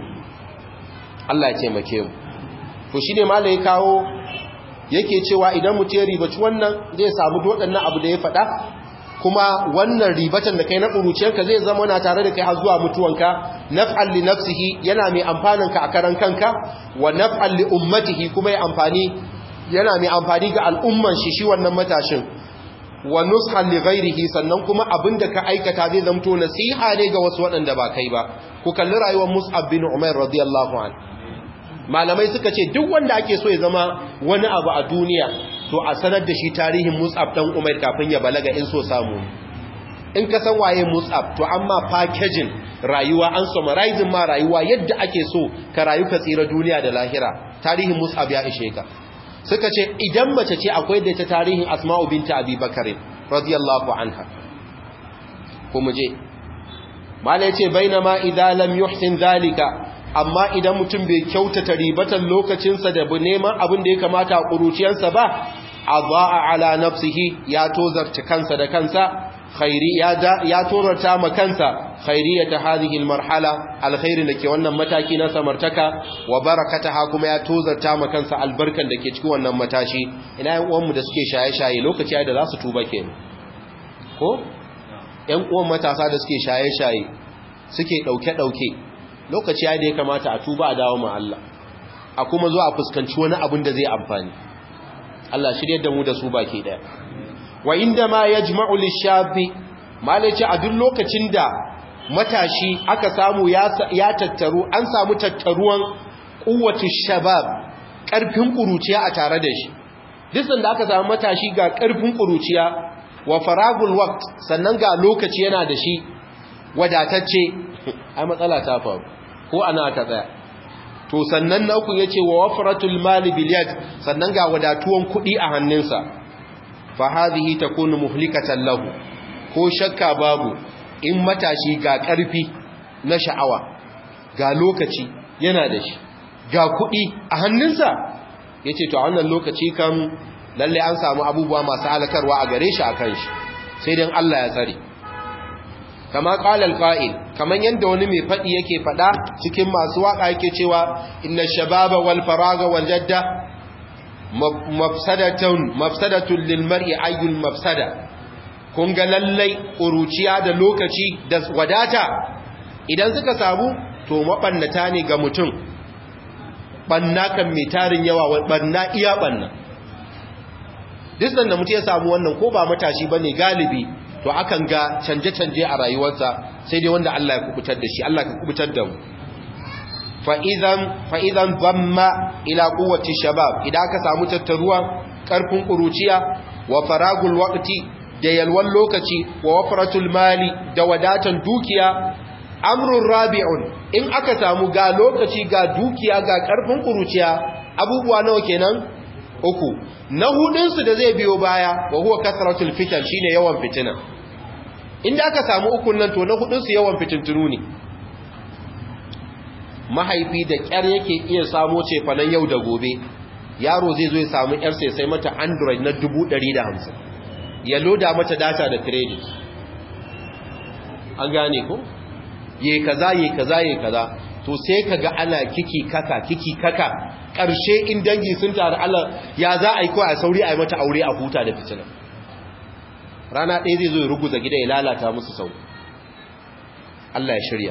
Allah ya taimake mu to shine malai kawo yake cewa idan mutum ya ribaci wannan zai samu waɗannan abu da ya faɗa kuma wannan ribatan da kai na ƙuruciyarka zai zama na tare da kai har zuwa mutuwanka naf'al li nafsihi yana mai amfanin ka a karan kanka wa naf'al li ummatihi kuma ya amfani yana mai amfani ga al'umman shi shi wannan matashin wa nushan li ghairihi sannan kuma abinda ka aikata zai zamto nasiha ne ga wasu waɗanda ba kai ba ku kalli rayuwar Mus'ab bin Umair radiyallahu anhu malamai suka ce duk wanda ake so ya zama wani abu a duniya to a sanar da shi tarihin Mus'ab dan Umair kafin ya balaga in so samu in ka san waye Mus'ab to amma packaging rayuwa an summarizing ma rayuwa yadda ake so ka rayu ka tsira duniya da lahira tarihin Mus'ab ya ishe ka suka ce idan mace ce akwai da ta tarihin Asma'u binta Abi Bakar radiyallahu anha kuma je mala yace bainama idan lam yuhsin zalika amma idan mutum bai kyautata ribatan lokacinsa da neman abin da ya kamata a ƙuruciyarsa ba a za'a ala nafsihi ya tozarta kansa da kansa khairi ya tozarta ma kansa khairiyata hadhihi almarhala alkhairin dake wannan mataki na samartaka wa barakataha kuma ya tozarta ma kansa albarkan dake cikin wannan matashi ina yan uwanmu da suke shaye-shaye lokaci da za su tuba kenan ko yan uwan matasa da suke shaye-shaye suke dauke-dauke lokaci ya da ya kamata a tuba a dawo ma Allah a kuma zo a fuskanci wani abin da zai amfani Allah shirye da mu da su baki daya wa inda ma yajma'u lishabi malaci a duk lokacin da matashi aka samu ya tattaru an samu tattaruwan quwwatu shabab karfin kuruciya a tare da shi duk da aka samu matashi ga karfin kuruciya wa faragul waqt sannan ga lokaci yana da shi wadatacce ai matsala ta faru ko ana ta tsaya to sannan na uku yace wa wafratul mali bil yad sannan ga wadatuwan kudi a hannunsa fa hadhihi takunu muhlikatan lahu ko shakka babu in matashi ga karfi na sha'awa ga lokaci yana da shi ga kudi a hannunsa yace to a wannan lokaci kan lalle an samu abubuwa masu halakarwa a gare shi akan shi sai dan Allah ya tsare kama ƙalal ƙa'il kaman yadda wani mai faɗi yake faɗa cikin masu waƙa yake cewa inna shababa wal faraga wal jadda mafsadatun mafsadatun lil mar'i ayyul mafsada kun ga lallai ƙuruciya da lokaci da wadata idan suka samu to mabannata ne ga mutum banna kan mai tarin yawa banna iya banna duk da mutum ya samu wannan ko ba matashi bane galibi to akan ga canje-canje a rayuwarsa sai dai wanda Allah ya kubutar da shi Allah ka kubutar da mu fa'izan zamma ila kowace shabab idan aka samu tattaruwa ƙarfin ƙuruciya wa faragul waƙti da yalwan lokaci wa wafaratul mali da wadatan dukiya amrun rabi'un in aka samu ga lokaci ga dukiya ga ƙarfin ƙuruciya abubuwa nawa kenan uku na hudunsu da zai biyo baya wa huwa kasratul fitan shine yawan fitina inda aka samu ukun nan to na hudunsu yawan fitintunu ne mahaifi da kyar yake iya samo cefanen yau da gobe yaro zai zo ya samu yar sai sai mata android na 150 ya loda mata data da credit an gane ko ye kaza ye kaza ye kaza to sai kaga ana kiki kaka kiki kaka ƙarshe in dangi sun taru Allah ya za a yi ko a sauri a yi mata aure a huta da fitina rana ɗaya zai zo ya ruguza gida ya lalata musu sau Allah ya shirya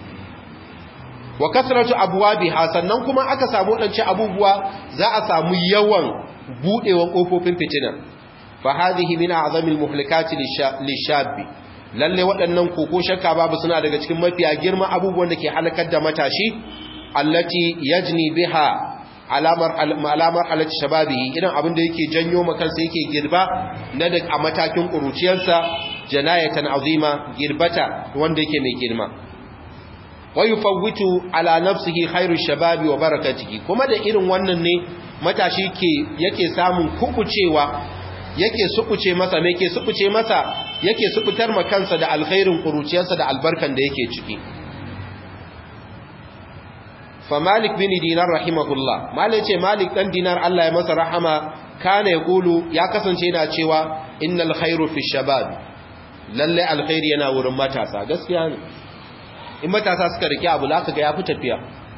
wa kasratu abwabiha sannan kuma aka samu wadanci abubuwa za a samu yawan budewan kofofin fitina fa hadhihi min a'zamil muhlikati lishabi lalle waɗannan koko shakka babu suna daga cikin mafiya girma abubuwan da ke halakar da matashi allati yajni biha alamar alamar halatti shababihi idan abin da yake janyo makansa yake girba na da a matakin kuruciyarsa janayatan azima girbata wanda yake mai girma wa yufawwitu ala nafsihi khairu shababi wa barakatihi kuma da irin wannan ne matashi ke yake samun kukucewa yake sukuce masa me yake sukuce masa yake sukutar ma kansa da alkhairin kuruciyarsa da albarkan da yake ciki fa malik bin dinar rahimahullah malik ce malik dan dinar Allah ya masa rahama kana yaqulu ya kasance yana cewa innal khairu fi shabab lalle alkhairi yana wurin matasa gaskiya ne in matasa suka rike abu zaka ga ya fi tafiya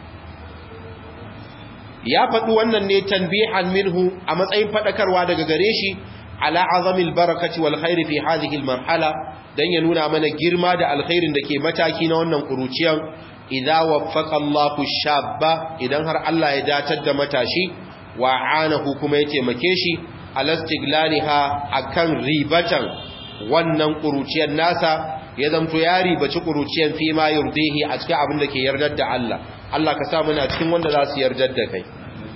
ya faɗi wannan ne tanbihan minhu a matsayin faɗakarwa daga gare shi ala azamil barakati wal khairi fi hadhihi al marhala dan ya nuna mana girma da alkhairin da ke mataki na wannan kuruciyan idza waffaqa Allahu shabba idan har Allah ya datar da matashi wa anahu kuma ya taimake shi alastiglaliha akan ribatan wannan kuruciyar nasa ya zamto ya ribaci kuruciyar fi ma yurdihi a cikin abin da ke yardar da Allah Allah ka sa muna cikin wanda za su yardar da kai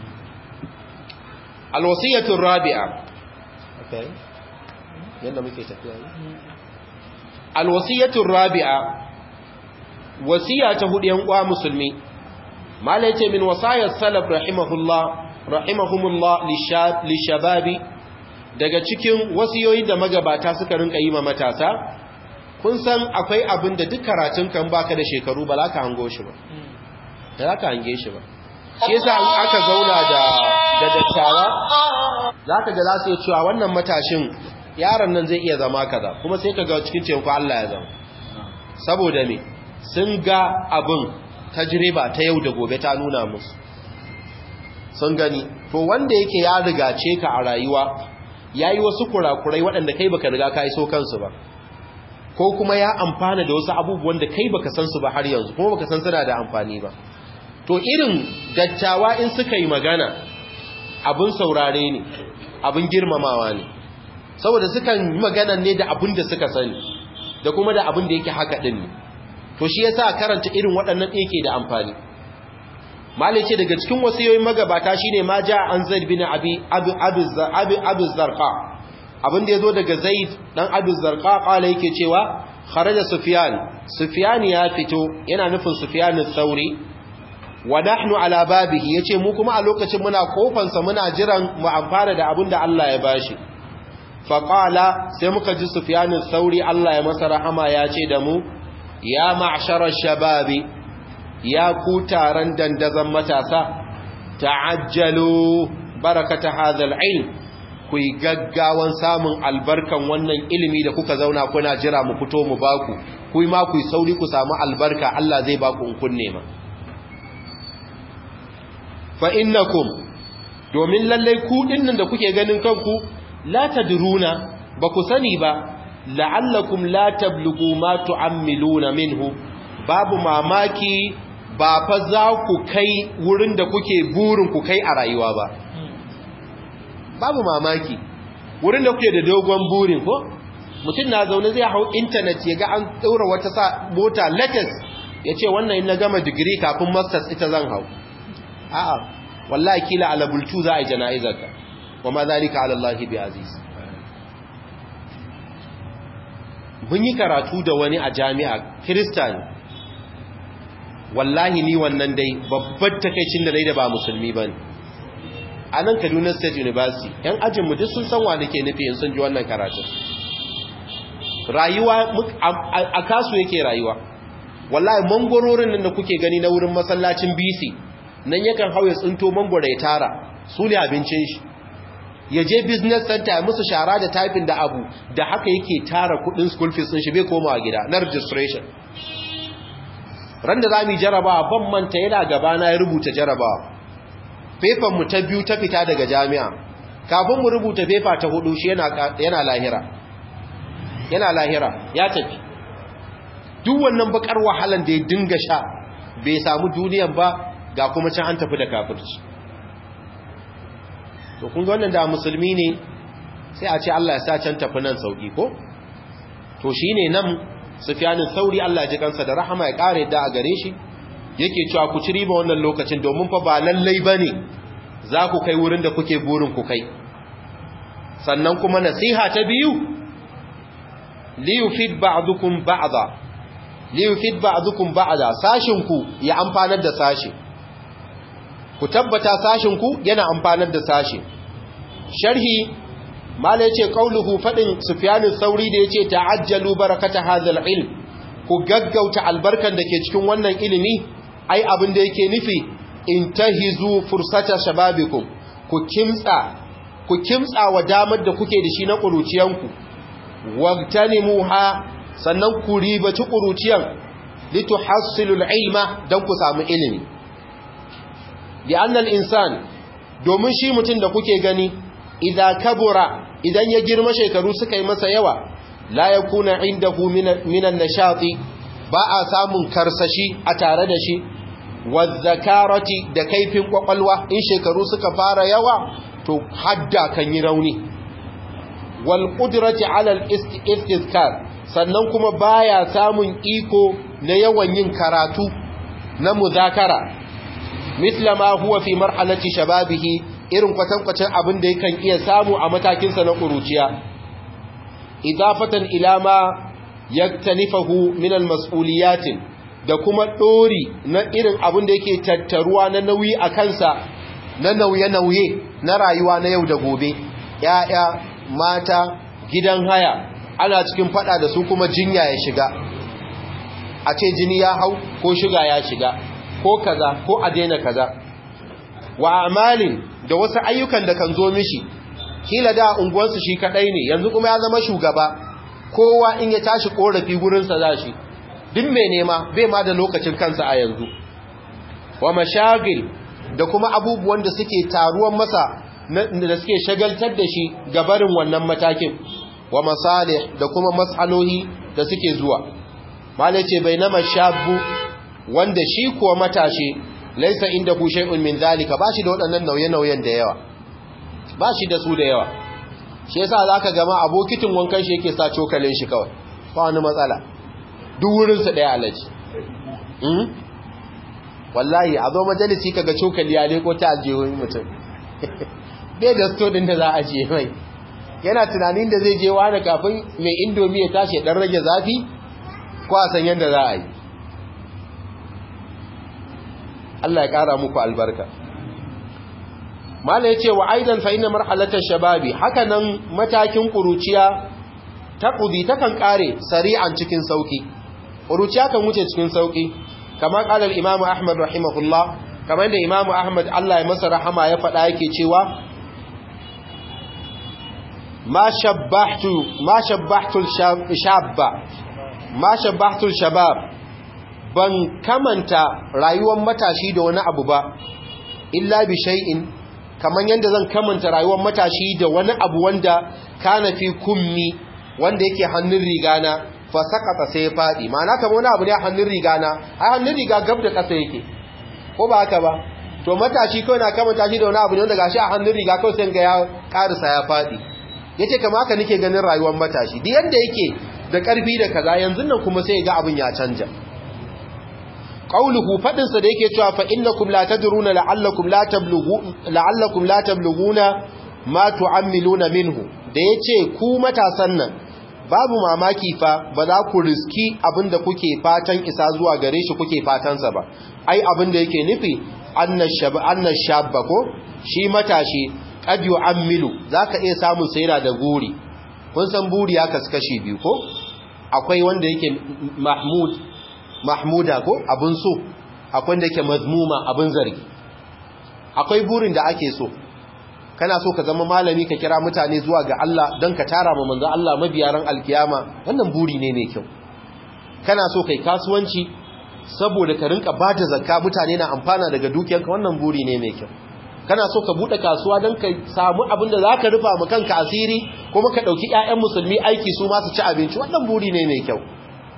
alwasiyatu rabi'a okay yanda muke tafiya alwasiyatu rabi'a wasiya ta hudu yan uwa musulmi malai ce min wasayar salaf rahimahullah rahimahumullah lishababi daga cikin wasiyoyi da magabata suka rinka yi ma matasa kun san akwai abin da duk karatun kan baka da shekaru ba za ka hango shi ba da za ka hange shi ba shi yasa in aka zauna da da dattawa za ka ga za su yi cewa wannan matashin yaron nan zai iya zama kaza kuma sai ka ga cikin teku Allah ya zama saboda me sun ga abin tajriba ta yau da gobe ta nuna musu sun gani to wanda yake ya rigace ka a rayuwa yayi wasu kurakurai waɗanda kai baka riga ka iso kansu ba ko kuma ya amfana da wasu abubuwan da kai baka san su ba har yanzu kuma baka san suna da amfani ba to irin dattawa in suka yi magana abin saurare ne abin girmamawa ne saboda sukan yi magana ne da abin da suka sani da kuma da abin da yake haka din ne to shi yasa karanta irin waɗannan yake da amfani malai ce daga cikin wasiyoyin magabata shine ma ja an zaid bin abi abi abi abi zarqa abin da yazo daga zaid dan abi zarqa kala yake cewa kharaja sufyan sufyan ya fito yana nufin sufyan al-thauri wa nahnu ala babihi yace mu kuma a lokacin muna kofan sa muna jiran mu amfana da abin da Allah ya bashi fa qala sai muka ji sufyan al-thauri Allah ya masa rahama ya ce da mu ya ma'shara shababi ya ku taron dandazon matasa ta'ajjalu barakata hadhal ilm ku yi gaggawan samun albarkan wannan ilimi da kuka zauna kuna jira mu fito mu baku ku yi ma ku yi sauri ku samu albarka Allah zai baku in kun nema fa innakum domin lallai ku dinnan da kuke ganin kanku la tadruna ba ku sani ba la'allakum la tablughu ma tu'ammiluna minhu babu mamaki ba fa za ku kai wurin da kuke burin ku kai a rayuwa ba babu mamaki wurin da kuke da dogon burin ko mutum na zaune zai hau intanet ya ga an ɗaura wata sa mota latest ya ce wannan in na gama digiri kafin masters ita zan hau a'a wallahi kila ala bultu za a yi jana'izarka wa ma zalika ala Allah bi aziz mun yi karatu da wani a jami'a kiristani wallahi ni wannan dai babbar takaicin da dai da ba musulmi bane a nan Kaduna State University yan ajin mu duk sun san wa nake nufi in sun ji wannan karatu rayuwa a kasu yake rayuwa wallahi mangororin nan da kuke gani na wurin masallacin BC nan yakan hauye tsinto mangoro ya tara su ne abincin shi ya je business center ya musu shara da typing da abu da haka yake tara kudin school fees din shi bai komawa gida na registration ran da za mu yi jarabawa ban manta yana gabana ya rubuta jarabawa mu ta biyu ta fita daga jami'a kafin mu rubuta fefa ta hudu shi yana lahira yana lahira ya tafi duk wannan bakar wahalan da ya dinga sha bai samu duniyan ba ga kuma can an tafi da kafirci to kun ga wannan da musulmi ne sai a ce Allah ya sa can tafi nan sauki ko to shine nan Sufyanin Sauri Allah ji kansa da rahama ya kare da a gare shi yake cewa ku ci riba wannan lokacin domin fa ba lallai bane za ku kai wurin da kuke burin ku kai sannan kuma nasiha ta biyu li yufid ba'dukum ba'da li yufid ba'dukum ba'da sashin ku ya amfanar da sashi ku tabbata sashin ku yana amfanar da sashi sharhi mala yace qauluhu fadin sufyanin sauri da yace ta'ajjalu barakata hadhal ilm ku gaggauta albarkan da ke cikin wannan ilimi ai abin da yake nufi intahizu fursata shababikum ku kimtsa ku kimtsa wa damar da kuke da shi na kuruciyanku wagtanimuha sannan ku ribaci kuruciyan lituhassilul ilma dan ku samu ilimi li'anna al-insan domin shi mutum da kuke gani idza kabura idan ya girma shekaru suka yi masa yawa la yakuna indahu minan nashati ba a samun karsashi a tare da shi wazzakarati da kaifin kwakwalwa in shekaru suka fara yawa to hadda kan yi rauni wal qudrati ala al istizkar sannan kuma baya samun iko na yawan yin karatu na muzakara misla ma huwa fi marhalati shababihi irin kwatankwacin abin da yakan iya samu a matakinsa na kuruciya idafatan ila ma yaktanifahu min al mas'uliyatin da kuma ɗori na irin abin da yake tattaruwa na nauyi a kansa na nauye-nauye na rayuwa na yau da gobe ‘ya'ya mata gidan haya ana cikin fada da su kuma jinya ya shiga a ce jini ya hau ko shiga ya shiga ko kaza ko a daina kaza wa amalin da wasu ayyukan da kan zo mishi kila da unguwarsu shi kadai ne yanzu kuma ya zama shugaba kowa in ya tashi korafi gurinsa za shi duk mai nema bai ma da lokacin kansa a yanzu wa mashagil da kuma abubuwan da suke taruwan masa da suke shagaltar da shi gabarin wannan matakin wa masalih da kuma mas'alohi da suke zuwa malai ce bai na mashabu wanda shi kuwa matashi laisa inda ku shay'un min zalika bashi da waɗannan nauye-nauyen da yawa bashi da su da yawa shi yasa zaka gama abokitin wankan shi yake sa cokalin shi kawai ba wani matsala duk wurinsa ɗaya alaji wallahi a zo majalisi kaga cokali ya leko ta aljihun mutum bai da sto ɗin da za a je mai yana tunanin da zai je wani kafin mai indomi ya tashi ɗan rage zafi ko a san yadda za a yi Allah ya ƙara muku albarka mala ya ce wa aidan fa ina marhalatar shababi haka nan matakin ƙuruciya ta ƙudi takan ƙare sari'an cikin sauƙi ƙuruciya kan wuce cikin sauƙi kamar ƙalar imamu ahmad rahimahullah kamar da imamu ahmad allah ya masa rahama ya faɗa yake cewa ma shabbahtu ma shabbahtul shabba ma shabbahtul shabab ban kamanta rayuwar matashi da wani abu ba illa bi shay'in kamar yadda zan kamanta rayuwar matashi da wani abu wanda kana fi kummi wanda yake hannun rigana fa sakata sai ya fadi ma'ana kamar wani abu ne a hannun rigana a hannun riga gab da kasa yake ko ba haka ba to matashi kawai na kamanta shi da wani abu ne wanda gashi a hannun riga kawai sai ga ya karisa ya fadi yace kamar haka nake ganin rayuwar matashi duk yanda yake da karfi da kaza yanzu nan kuma sai ga abin ya canja qauluhu fadin sa da yake cewa fa innakum la tadruna la'allakum la tablughu la'allakum la tablughuna ma tu'ammiluna minhu da yace ku matasan nan babu mamaki fa ba za ku riski abinda kuke fatan isa zuwa gare shi kuke fatan sa ba ai abinda yake nufi annashab annashabba ko shi matashi qad yu'ammilu zaka iya samun sayra da guri kun san buri ya kaskashi biyu ko akwai wanda yake mahmud mahmuda ko abin so akwai da yake mazmuma abin zargi akwai burin da ake so kana so ka zama malami ka kira mutane zuwa ga Allah don ka tara ma manzo Allah mabiyaran alkiyama wannan buri ne mai kyau kana so kai kasuwanci saboda ka rinka ba da zakka mutane na amfana daga dukiyarka wannan buri ne mai kyau kana so ka bude kasuwa don ka samu abin da za ka rufa ma kanka asiri kuma ka ɗauki 'ya'yan musulmi aiki su masu ci abinci wannan buri ne mai kyau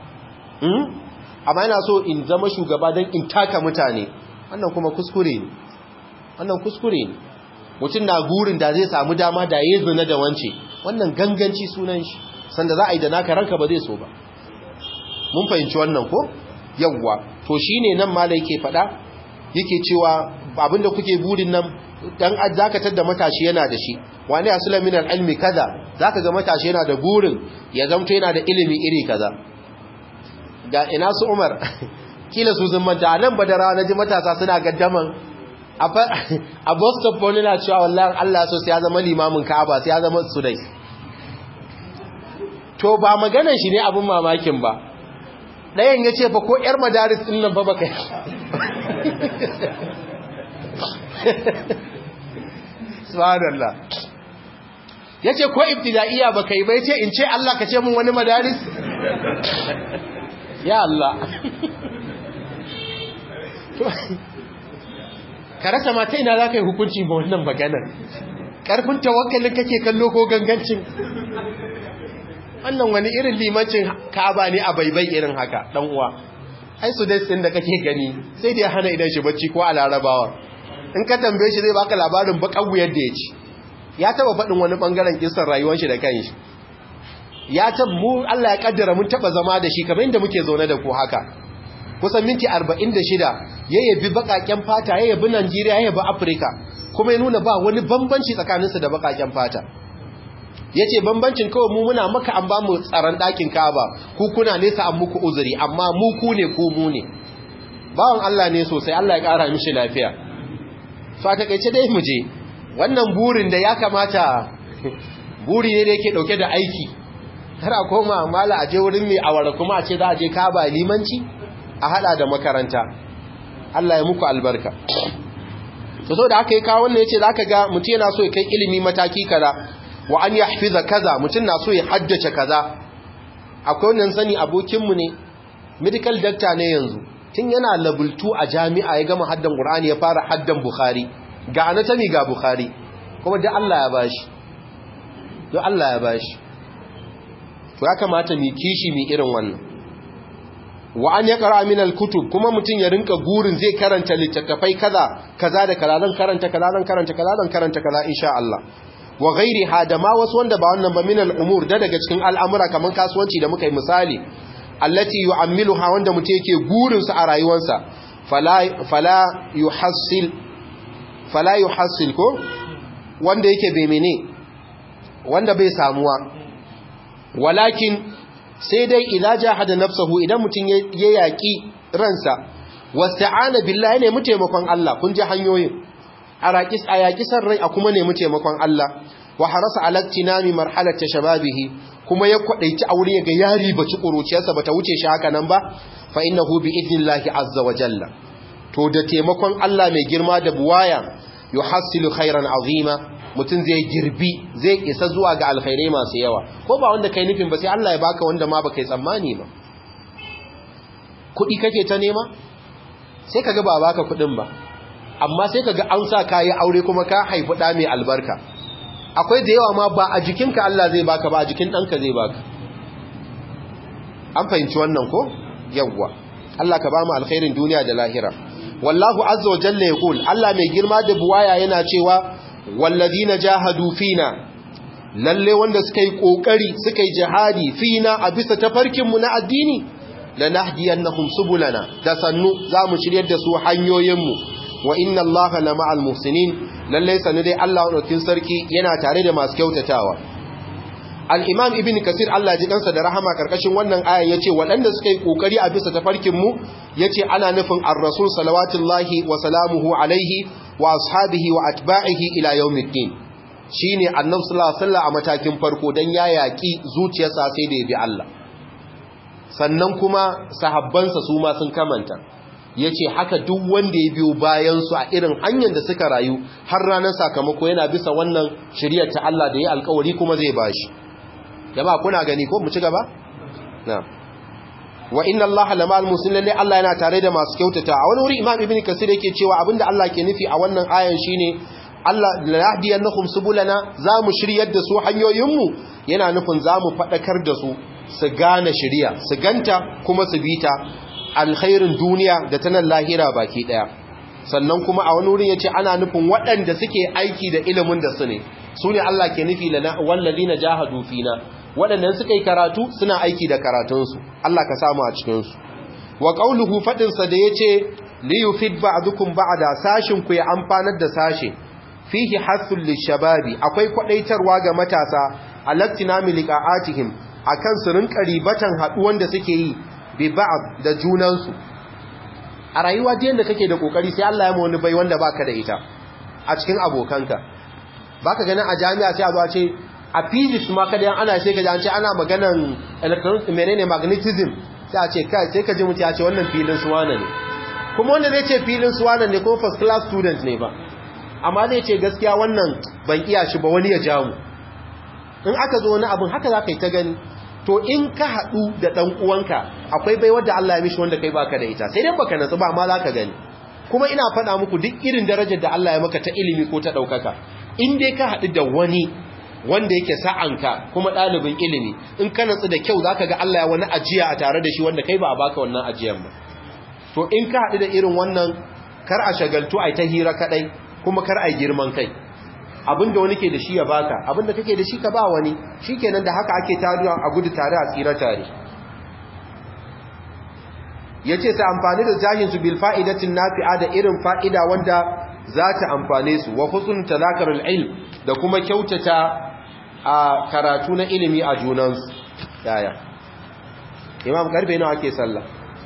amma yana so in zama shugaba don in taka mutane wannan kuma kuskure ne wannan kuskure ne mutum na gurin da zai samu dama da ya zina da wance wannan ganganci sunan shi sanda za a yi da naka ranka ba zai so ba mun fahimci wannan ko yawwa to shine nan mala yake faɗa yake cewa abinda kuke burin nan dan zakatar da matashi yana da shi wani asula min al-ilmi kaza zaka ga matashi yana da burin ya zamto yana da ilimi iri kaza ga ina su Umar kila su sun manta nan badara naji matasa suna gaddaman a Boston Paul na cewa wallahi Allah so sai ya zama limamin Ka'aba sai ya zama Sudais to ba maganar shi ne abin mamakin ba ɗayan ya ce fa ko 'yar madaris ɗin nan ba baka yi subhanallah ya ce ko ibtida'iyya baka yi ba ya ce in ce Allah ka ce mun wani madaris ya Allah ka rasa mata ina za ka yi hukunci ba wannan maganar ƙarfin tawakkalin kake kallo ko gangancin wannan wani irin limancin ka'aba ne a baibai irin haka dan uwa ai su dai din da kake gani sai da ya hana idan shi bacci ko a larabawa in ka tambaye shi zai baka labarin bakan wuyar da ya ci ya taba faɗin wani bangaren kisan rayuwar shi da kanshi ya tab mu Allah ya kaddara mun taba zama da shi kamar inda muke zaune da ku haka kusan minti 46 ya yabi bakaken fata ya yabi Najeriya ya yabi Afirka kuma ya nuna ba wani bambanci tsakaninsu da bakaken fata ya ce bambancin kawai mu muna maka an ba mu tsaron ɗakin kaba ku kuna nesa an muku uzuri amma mu ku ne ku mu ne bawan Allah ne sosai Allah ya ƙara mishi lafiya so a taƙaice dai mu je wannan burin da ya kamata buri ne da yake ɗauke da aiki har a koma mala a je wurin mai awara kuma a ce za a je kaba limanci a haɗa da makaranta Allah ya muku albarka to so da aka yi kawo wannan ya ce za ka ga mutum yana so ya kai ilimi mataki kaza wa an yahfiza kaza mutum na so ya haddace kaza akwai wannan sani abokinmu ne medical doctor ne yanzu tun yana level 2 a jami'a ya gama haddan qur'ani ya fara haddan bukhari ga anatomy ga bukhari kuma da Allah ya bashi don Allah ya bashi to ya kamata mu kishi mu irin wannan wa an yaqra min al-kutub kuma mutum ya rinka gurin zai karanta littattafai kaza kaza da kaza zan karanta kaza zan karanta kaza zan karanta kaza insha Allah wa gairi da ma wasu wanda ba wannan ba min al'umur da daga cikin al'amura kamar kasuwanci da muka yi misali allati yu'ammiluha wanda mutum yake gurin su a rayuwarsa fala fala yuhassil fala yuhassil ko wanda yake bai mene wanda bai samuwa walakin sai dai idza jahada nafsuhu idan mutum ya yaki ransa wasta'ana billahi ne mu taimakon Allah kun ji hanyoyin a yaƙi san rai a kuma nemi taimakon Allah wa harasa alaktinami marhalata shababihi kuma ya kwadaici aure ya ga yari baci kuruciyarsa bata wuce shi haka nan ba fa innahu bi idnillahi azza wa jalla to da taimakon Allah mai girma da buwaya yuhassilu khairan azima mutun zai girbi zai isa zuwa ga alkhairai masu yawa ko ba wanda kai nufin ba sai Allah ya baka wanda ma baka yi tsammani ba kudi kake ta nema sai kaga ba baka kudin ba amma sai kaga an sa kayi aure kuma ka haifi da mai albarka akwai da yawa ma ba a jikinka Allah zai baka ba a jikin ɗanka zai baka an fahimci wannan ko yawwa Allah ka ba mu alkhairin duniya da lahira wallahu azza wa jalla yaqul Allah mai girma da buwaya yana cewa wallazina jahadu fina lalle wanda suka yi kokari suka yi jihadi fina a bisa tafarkin mu na addini lanahdiyannahum subulana da sannu zamu shiryar da su hanyoyin mu wa inna allaha la ma'al muhsinin lalle sanu dai Allah wadaukin sarki yana tare da masu kyautatawa al-imam ibn kasir Allah ji kansa da rahama karkashin wannan ayan yace waɗanda suka yi kokari a bisa tafarkin mu yace ana nufin ar-rasul salawatullahi wa salamuhu alaihi wa ashabihi wa atba'ihi ila yawmiddin shine annabi sallallahu alaihi wasallam a matakin farko dan ya yaki zuciyarsa sai da ya bi Allah sannan kuma sahabbansa su ma sun kamanta ya ce haka duk wanda ya biyo bayansu a irin hanyar da suka rayu har ranar sakamako yana bisa wannan shiriyar ta Allah da ya alkawari kuma zai ba shi jama kuna gani ko mu ci gaba? na wa inna allaha lamal muslimin lalle Allah yana tare da masu kyautata a wani wuri imam ibnu kasir yake cewa abinda Allah ke nufi a wannan ayan shine Allah la yahdiyannahum subulana zamu shiryar da su hanyoyinmu yana nufin zamu fadakar da su su gane shiriya su ganta kuma su bita alkhairin duniya da ta nan lahira baki daya sannan kuma a wani wurin yace ana nufin waɗanda suke aiki da ilimin da su ne su ne Allah ke nufi lana wallazina jahadu fina waɗannan suka yi karatu suna aiki da karatunsu Allah ka samu a cikinsu wa qauluhu fadin sa da yace li yufid ba'dukum ba'da sashin ku ya amfanar da sashe fihi hasul lishababi akwai kwadaitarwa ga matasa alattinami liqa'atihim akan su rinka ribatan haduwan da suke yi bi ba'd da junansu a rayuwa da yanda kake da kokari sai Allah ya mu wani bai wanda baka da ita a cikin abokanka baka ganin a jami'a sai a zo a ce a physics ma kada ana sai ka an ce ana maganan electronic menene magnetism sai a ce kai sai ka ji mutum ya ce wannan filin suwana ne kuma wanda zai ce filin suwana ne ko first class student ne ba amma zai ce gaskiya wannan ban iya shi ba wani ya ja mu in aka zo wani abin haka za ka yi ta gani to in ka haɗu da ɗan uwanka akwai bai wadda Allah ya mishi wanda kai baka da ita sai dai baka natsu ba amma za ka gani kuma ina faɗa muku duk irin darajar da Allah ya maka ta ilimi ko ta ɗaukaka in dai ka haɗu da wani wanda yake sa'anka kuma ɗalibin ilimi in ka natsu da kyau za ka ga Allah ya wani ajiya a tare da shi wanda kai ba a baka wannan ajiyan ba to in ka haɗu da irin wannan kar a shagaltu a ta hira kaɗai kuma kar a girman kai abinda wani ke da shi ya baka abinda kake da shi ka ba wani shikenan da haka ake taruwa a gudu tare a tsira tare yace sai amfani da jahin su bil fa'idatin nafi'a da irin fa'ida wanda za ta amfane su wa husnul tadhakarul ilm da kuma kyautata a karatu na ilimi a junansu yaya imam karbe nawa ake sallah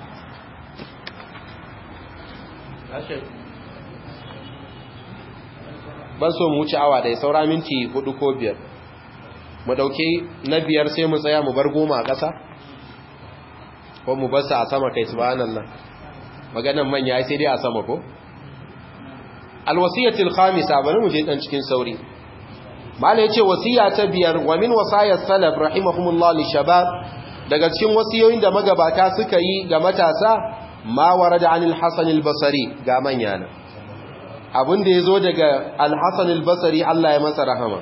ban so mu wuce awa ɗaya saura minti hudu ko biyar mu ɗauke na biyar sai mu tsaya mu bar goma a ƙasa ko mu bar sa a sama kai subhanallah maganan manya sai dai a sama ko alwasiyatul khamisa bari mu je dan cikin sauri mala yace wasiya ta biyar wa min wasayat salaf rahimahumullah li shabab daga cikin wasiyoyin da magabata suka yi ga matasa ma warada anil hasan al-basri ga manya na abin da ya zo daga alhassan albasari Allah ya masa rahama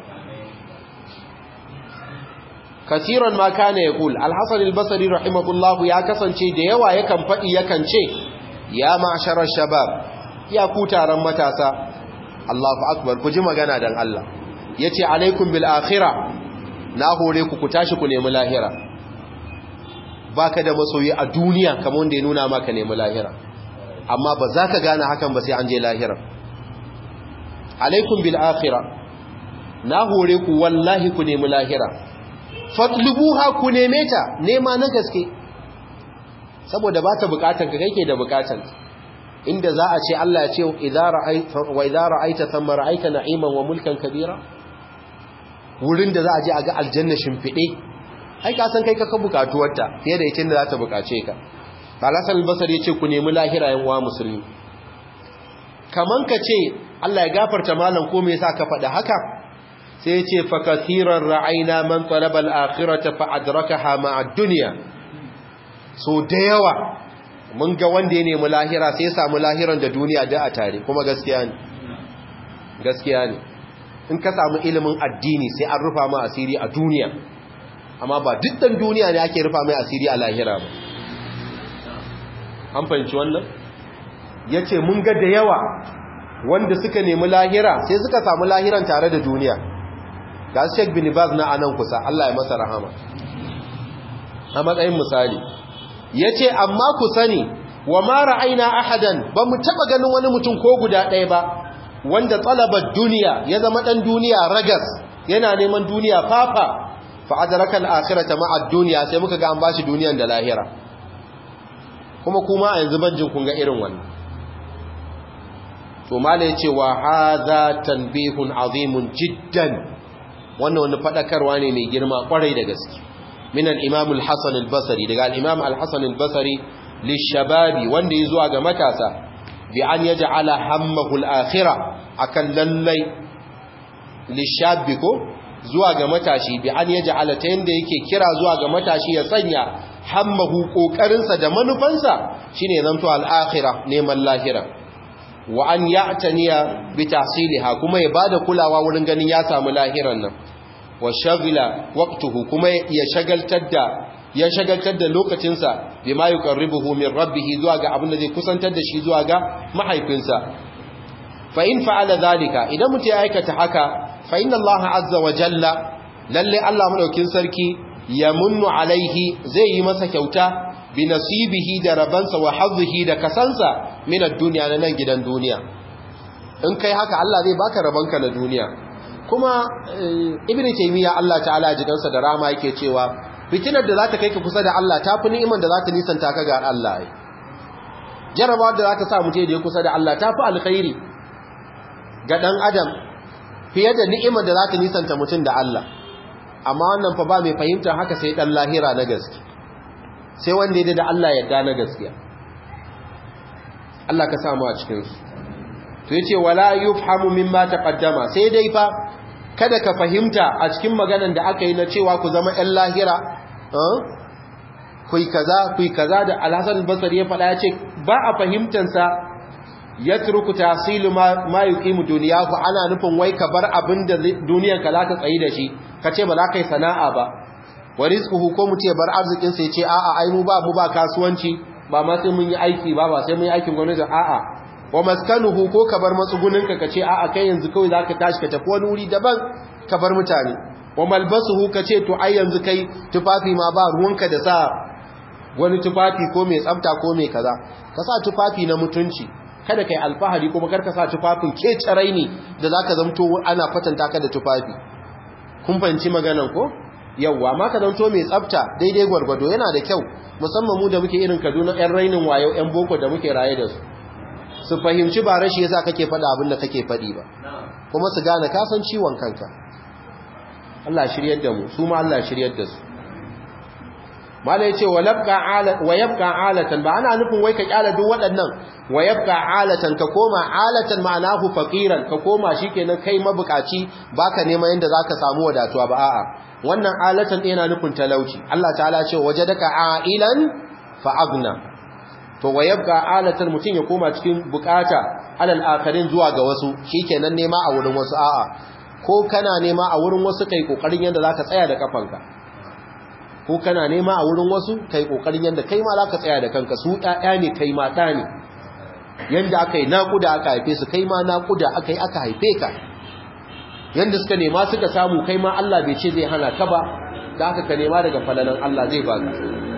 kasiran ma kana ya kul alhassan albasari rahimahullahu ya kasance da yawa yakan faɗi yakan ce ya ma'asharar shabab ya ku taron matasa Allahu akbar ku ji magana dan Allah ya ce alaikum bil akhira na hore ku ku tashi ku nemi lahira baka da masoyi a duniya kamar wanda ya nuna maka nemi lahira amma ba za ka gane hakan ba sai an je lahira alaikum bil akhirah na hore ku wallahi ku nemi lahira fatlubuha ku neme ta nema na gaske saboda ba ta bukatan ka kai ke da bukatan inda za a ce Allah ya ce idza ra'aita wa idza ra'aita thumma ra'aita na'iman wa mulkan kabira wurin da za a je a ga aljanna shimfide ai ka san kai ka bukatuwarta fiye da ita da za ta bukace ka Balasan al-Basri ya ce ku nemi lahira yan uwa musulmi kaman ka ce Allah ya gafarta malam ko me yasa ka faɗa haka sai ya ce fa kathiran ra'ayna man talaba al-akhirata fa adrakaha ma'a ad-dunya so da yawa mun ga wanda ya nemi lahira sai ya samu lahiran da duniya da a tare kuma gaskiya ne gaskiya ne in ka samu ilimin addini sai an rufa ma asiri a duniya amma ba dukkan duniya ne ake rufa mai asiri a lahira ba an fahimci wannan yace mun ga da yawa wanda suka nemi lahira sai suka samu lahiran tare da duniya ga Sheikh bin Baz na anan kusa Allah ya masa rahama a matsayin misali yace amma ku sani wa ma ra'ayna ahadan ba mu taba ganin wani mutum ko guda ɗaya ba wanda talabar duniya ya zama dan duniya ragas yana neman duniya fafa fa adraka al-akhirata ma'a ad-dunya sai muka ga an bashi duniyan da lahira kuma kuma a yanzu ban jin kun ga irin wannan to mala ya ce wa haza tanbihun azimun jiddan wannan wani fadakarwa ne mai girma kwarai da gaske min al-imam al-hasan al-basri daga al-imam al-hasan al-basri lishababi wanda ya zuwa ga matasa bi an yaj'ala hammahu al-akhirah akan lallai lishabi ko zuwa ga matashi bi an yaj'ala ta yanda yake kira zuwa ga matashi ya sanya hammahu kokarinsa da manufansa shine zanto al-akhirah neman lahira wa an ya'taniya bi tahsiliha kuma ya bada kulawa wurin ganin ya samu lahiran nan wa shagila waqtuhu kuma ya shagaltar da ya shagaltar da lokacinsa bima yuqarribuhu min rabbih zuwa ga abin da zai kusantar da shi zuwa ga mahaifinsa fa in fa'ala zalika idan mutum ya aikata haka fa inna Allah azza wa jalla lalle Allah madaukin sarki yamunnu alaihi zai yi masa kyauta bi nasibihi da rabansa wa hazzihi da kasansa min ad-dunya na nan gidan duniya in kai haka Allah zai baka rabanka na duniya kuma ibn taymiya Allah ta'ala jikansa da rama yake cewa fitinar da za ta kai ka kusa da Allah ta fi ni'imar da za ta nisanta ka ga Allah ai jarabawa da za ta sa mutum da ya kusa da Allah ta fi alkhairi ga ɗan adam fiye da ni'imar da za ta nisanta mutum da Allah amma wannan fa ba mai fahimtar haka sai ɗan lahira na gaske sai wanda ya da Allah yadda na gaskiya Allah ka samu a cikinsu to yace wala yufhamu mimma taqaddama sai dai fa kada ka fahimta a cikin maganan da aka yi na cewa ku zama ‘yan lahira kui kaza kui kaza da alhassan basar ya faɗa ya ce ba a fahimtansa ya turku tasilu ma yi ƙimu duniya ku ana nufin wai ka bar abin da duniyanka za ka tsayi da shi ka ce ba za ka yi sana'a ba wa rizkuhu ko mu ce bar arzikinsa ya ce a'a ai mu ba mu ba kasuwanci ba ma sai mun yi aiki ba ba sai mun yi aikin gwamnati a'a wa maskanuhu ko ka bar matsuguninka ka ce a'a kai yanzu kawai zaka tashi ka tafi wani wuri daban ka bar mutane wa malbasuhu ka ce to ai yanzu kai tufafi ma ba ruwanka da sa wani tufafi ko mai tsafta ko mai kaza ka sa tufafi na mutunci kada kai alfahari kuma kar ka sa tufafin ke carai ne da zaka zamto ana fatanta ka da tufafi kun fahimci maganan ko yawwa ma ka zanto mai tsafta daidai gwargwado yana da kyau musamman mu da muke irin Kaduna ƴan rainin wayo ƴan boko da muke raye da su su fahimci ba rashi yasa kake faɗa abin da kake faɗi ba kuma su gane ka san ciwon kanka Allah shiryar da mu su ma Allah shiryar da su mala yace wa labqa ala wa yabqa alatan ba ana nufin wai ka kyala duk waɗannan wa yabqa alatan ka koma alatan ma'anahu faqiran ka koma shikenan kai mabukaci baka neman yanda zaka samu wadatuwa ba a'a wannan alatan yana nufin talauci Allah ta'ala ce wajadaka ailan fa agna to wa yabqa alatan mutun ya koma cikin bukata alal akarin zuwa ga wasu shikenan nema a wurin wasu a'a ko kana nema a wurin wasu kai kokarin yanda zaka tsaya da kafanka ko kana nema a wurin wasu kai kokarin yanda kai ma zaka tsaya da kanka su ƴaƴa ne kai mata ne yanda akai naƙuda aka haife su kai ma naƙuda akai aka haife ka yanda suka nema suka samu kai ma Allah bai ce zai hana ka ba da haka ka nema daga falalan Allah zai baka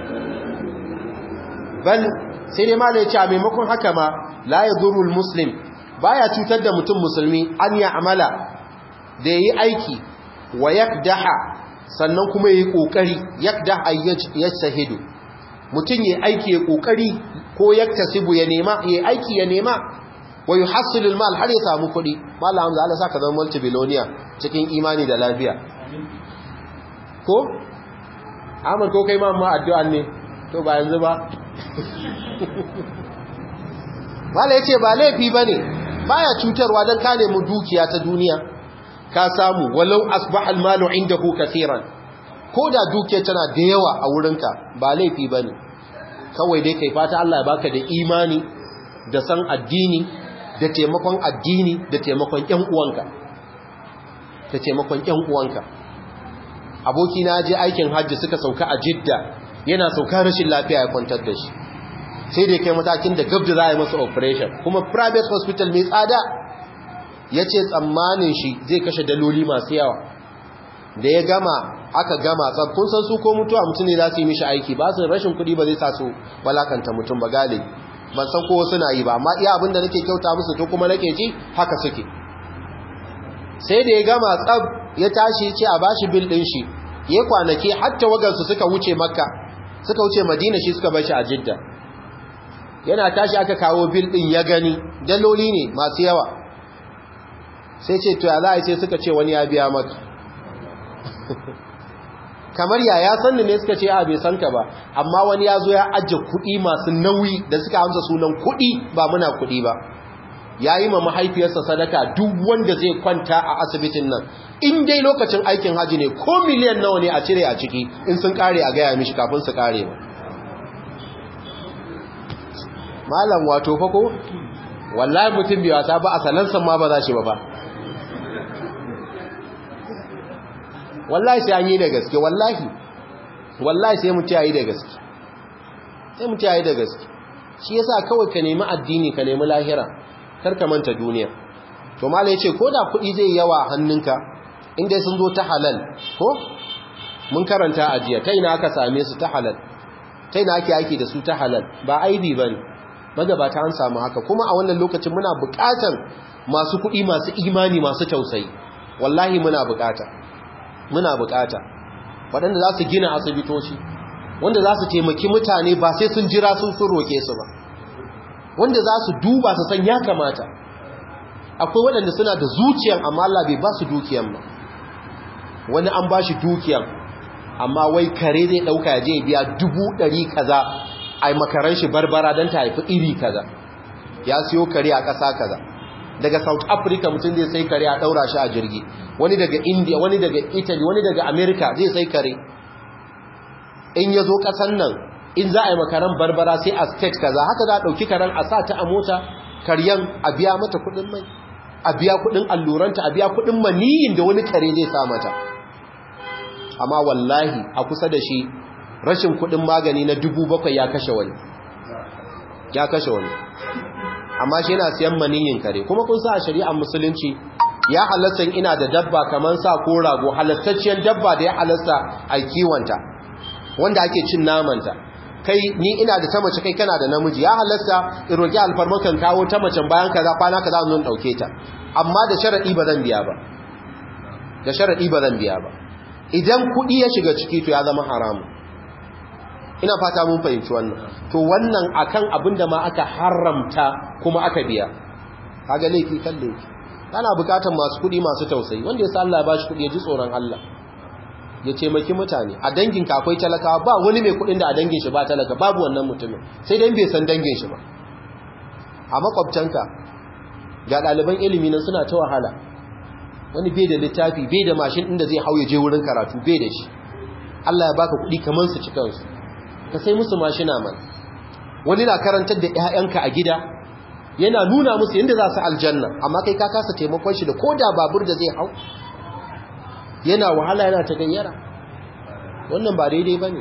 bal sai dai malai ce a maimakon haka ma la yadurul muslim baya cutar da mutum musulmi an ya amala da yayi aiki wa yakdaha sannan kuma yayi kokari yakdah yajtahidu mutum yayi aiki ya kokari ko yaktasibu ya nema yayi aiki ya nema wa yuhassilu almal har ya samu kuɗi mallam Hamza Allah saka zama multibillionaire cikin imani da lafiya ko Ahmad ko kai ma amma addu'an ne to ba yanzu ba Mala yace ba laifi bane baya cutarwa dan ka nemi dukiya ta duniya ka samu walau asbaha almalu indahu kaseeran ko da dukiya tana da yawa a wurinka ba laifi bane kawai dai kai fata Allah ya baka da imani da san addini da taimakon addini da taimakon ƴan uwanka da taimakon ƴan uwanka aboki na je aikin hajji suka sauka a Jidda yana sauka rashin lafiya ya kwantar da shi sai da kai matakin da gabda za a yi masa operation kuma private hospital mai tsada ya ce tsammanin shi zai kashe daloli masu yawa da ya gama aka gama kun san su ko mutuwa mutum ne za su yi mishi aiki ba su rashin kuɗi ba zai sa su balakanta mutum ba galibi ban san kowa suna yi ba amma iya abinda nake kyauta musu to kuma nake ji haka suke sai da ya gama tsab ya tashi ce a bashi bil din shi ya kwanaki hatta wagansu suka wuce makka suka wuce madina shi suka bar shi a jidda yana tashi aka kawo bil din ya gani daloli ne masu yawa sai ce to ya za a sai suka ce wani ya biya maka kamar ya ya sanni ne suka ce a bai san ka ba amma wani ya zo ya ajiye kuɗi masu nauyi da suka amsa sunan kuɗi ba muna kuɗi ba ya yi ma mahaifiyarsa sadaka duk wanda zai kwanta a asibitin nan in dai lokacin aikin haji ne ko miliyan nawa ne a cire a ciki in sun kare a gaya mishi kafin su kare ba malam wato fa ko wallahi mutum bai wasa ba a salansan ma ba za shi ba fa wallahi sai an yi da gaske wallahi wallahi sai mu yi da gaske sai mu yi da gaske shi yasa kawai ka nemi addini ka nemi lahira kar ka manta duniya to malai yace ko da kuɗi zai yawa hannunka inda sun zo ta halal ko mun karanta a jiya ta ina aka same su ta halal ta ina ake aiki da su ta halal ba aibi bane magabata an samu haka kuma a wannan lokacin muna buƙatar masu kuɗi masu imani masu tausayi wallahi muna buƙata muna buƙata waɗanda za su gina asibitoci wanda za su taimaki mutane ba sai sun jira sun sun roke su ba wanda za su duba su san ya kamata akwai waɗanda suna da zuciyan amma Allah bai ba su dukiyan ba wani an ba shi dukiyan amma wai kare zai ɗauka ya je biya dubu ɗari kaza a makaran shi barbara don ta haifi iri kaza ya siyo kare a ƙasa kaza daga south africa mutum zai sai kare a ɗaura shi a jirgi wani daga india wani daga italy wani daga america zai sai kare in ya zo ƙasan nan in za a yi makaran barbara sai a state kaza haka za a ɗauki karen a sa ta a mota karyan a biya mata kuɗin mai a biya kuɗin alluranta a biya kuɗin maniyin da wani kare zai sa mata amma wallahi a kusa da shi rashin kuɗin magani na dubu bakwai ya kashe wani ya kashe wani amma shi yana siyan maniyin kare kuma kun sa a shari'ar musulunci ya halatta ina da dabba kamar sa ko rago halattacciyar dabba da ya halatta a kiwonta wanda ake cin namanta kai ni ina da ta mace kai kana da namiji ya halatta in roki alfarmakan kawo ta macen bayan kaza kwana kaza zan dauke ta amma da sharadi ba zan biya ba da sharadi ba zan biya ba idan kudi ya shiga ciki to ya zama haramu ina fata mun fahimci wannan to wannan akan abinda ma aka haramta kuma aka biya kaga laifi kan laifi kana bukatan masu kudi masu tausayi wanda ya sa Allah ya bashi kudi ya ji tsoron Allah ya taimaki mutane a dangin ka akwai talakawa ba wani mai kudin da a dangin shi ba talaka babu wannan mutumin sai dai bai san dangin shi ba a makwabtanka ga ɗaliban ilimi nan suna ta wahala wani bai da littafi bai da mashin inda zai hau ya je wurin karatu bai da shi Allah ya baka kudi kamar su cikan su ka sai musu mashina man wani na karantar da ƴaƴanka a gida yana nuna musu yadda za su aljanna amma kai ka kasa taimakon shi da koda babur da zai hau yana wahala yana ta gayyara wannan ba daidai ba ne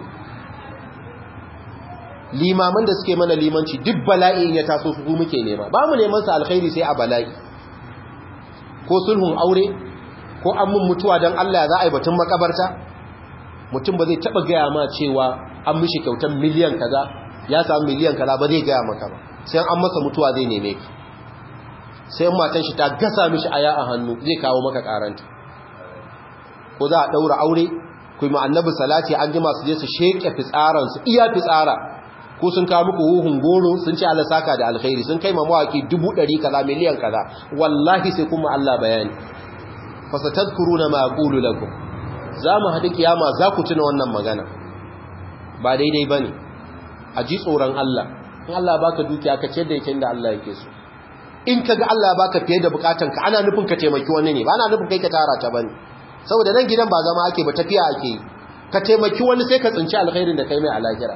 limaman da suke mana limanci duk bala'i ya taso su muke nema ba mu neman sa alkhairi sai a bala'i ko sulhun aure ko an mun mutuwa don Allah za a yi batun makabarta mutum ba zai taba gaya ma cewa an mishi kyautar miliyan kaza ya samu miliyan kaza ba zai gaya maka ba sai an masa mutuwa zai neme ki sai matan shi ta gasa mishi aya a hannu zai kawo maka karanta ko za a ɗaura aure ku yi annabi salati an jima su je su sheƙe fitsaransu iya fitsara ko sun kawo muku huhun goro sun ce Allah saka da alkhairi sun kai ma mawaki dubu ɗari kaza miliyan kaza wallahi sai kuma Allah bayani fasatadkuruna ma aqulu lakum za mu haɗu kiyama za ku tuna wannan magana ba daidai bane a ji tsoron Allah in Allah baka dukiya ka ce da yake da Allah yake so in kaga Allah baka fiye da bukatanka ana nufin ka taimaki wani ne ba ana nufin kai ka tara ta bane saboda nan gidan ba zama ake ba tafiya ake yi ka taimaki wani sai ka tsinci alkhairin da kai mai alakira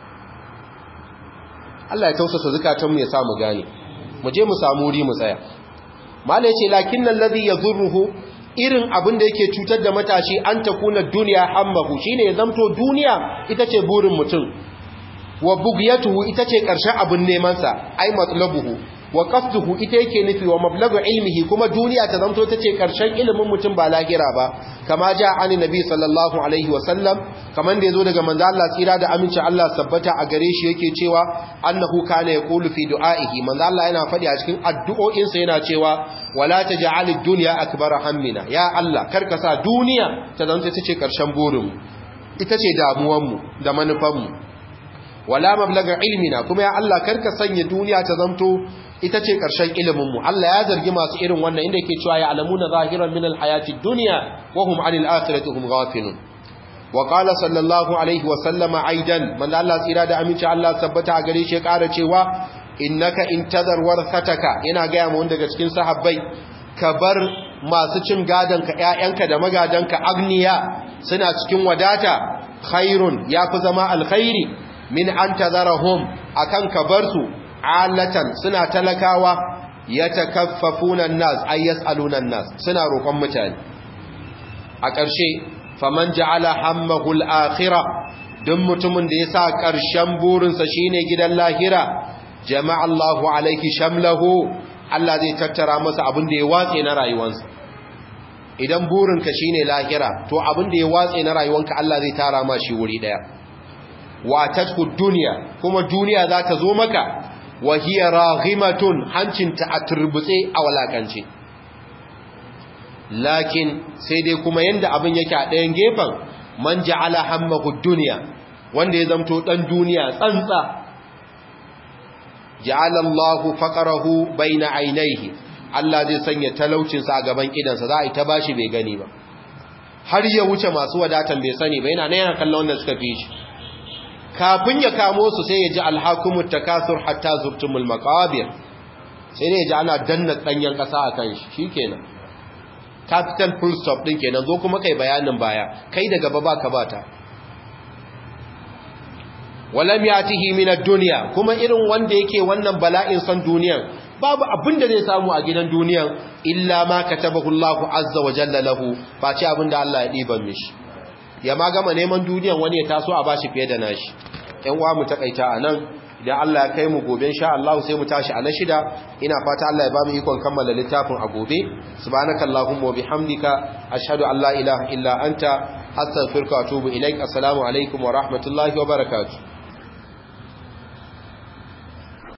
Allah ya tausasa zukatanmu ya sa mu gane mu je mu samu wuri mu tsaya mala yace lakinnal ladhi yadhurruhu irin abin da yake cutar da matashi an takuna duniya hammahu shine ya zamto duniya ita ce burin mutum wa bugiyatuhu ita ce karshen abin neman sa ai matlabuhu wa qasduhu ita yake nufi wa mablagu ilmihi kuma duniya ta zanto tace karshen ilimin mutum ba lahira ba kama ja ani nabi sallallahu alaihi wasallam kaman da yazo daga manzo Allah tsira da aminci Allah sabbata a gare shi yake cewa annahu kana yaqulu fi du'aihi manzo Allah yana faɗi a cikin addu'o'in sa yana cewa wala taj'alid dunya akbara hammina ya Allah karka sa duniya ta zanto tace karshen burin mu ita ce damuwan mu da manufan mu wala mablaga ilmina kuma ya Allah karka sanya duniya ta zanto ita ce ƙarshen iliminmu Allah ya zargi masu irin wannan inda yake cewa ya alamuna zahiran min alhayati dunya wa hum anil akhirati hum ghafilun wa qala sallallahu alaihi wa sallama aidan man Allah tsira da aminci Allah tabbata a gare shi ya ƙara cewa innaka intazar warathataka yana ga mu daga cikin sahabbai ka bar masu cin gadon ka ƴaƴanka da magadanka agniya suna cikin wadata khairun yafi zama alkhairi min an tazarahum akan ka bar su alatan suna talakawa yatakaffafuna an-nas ay yas'aluna an-nas suna roƙon mutane a ƙarshe faman ja'ala hammahu al-akhirah duk mutumin da ya sa ƙarshen burinsa shine gidan lahira jama'a Allahu alaiki shamlahu Allah zai tattara masa abin da ya watse na rayuwarsa idan burinka shine lahira to abin da ya watse na rayuwanka Allah zai tara ma shi wuri daya wa tatku dunya kuma duniya za ta zo maka wa hiya raghimatun hancinta a turbutse a walakance lakin sai dai kuma yanda abin yake a ɗayan gefen man ja'ala hammahu dunya wanda ya zamto dan duniya tsantsa ja'ala Allahu faqarahu baina aynayhi Allah zai sanya talaucin sa a gaban idansa za a yi ta bashi bai gani ba har ya wuce masu wadatan bai sani ba yana nan yana kallon wanda suka fi shi kafin ya kamo su sai ya ji alhakumut takasur hatta zurtumul maqabir sai ne ya ji ana danna danyen kasa akan shi shikenan capital full stop din kenan zo kuma kai bayanin baya kai da gaba baka bata walam yatihi min ad-dunya kuma irin wanda yake wannan bala'in san duniyan babu abin da zai samu a gidan duniyan illa ma katabahu Allahu azza wa jalla lahu face abin da Allah ya diban mishi ya ma gama neman duniyan wani ya taso a bashi fiye da nashi ƴan uwa mu takaita anan idan Allah ya kai mu gobe insha Allah sai mu tashi a na shida ina fata Allah ya ba mu ikon kammala littafin a gobe subhanakallahumma wa bihamdika ashhadu an la ilaha illa anta astaghfiruka wa atubu ilaik assalamu alaikum wa rahmatullahi wa barakatuh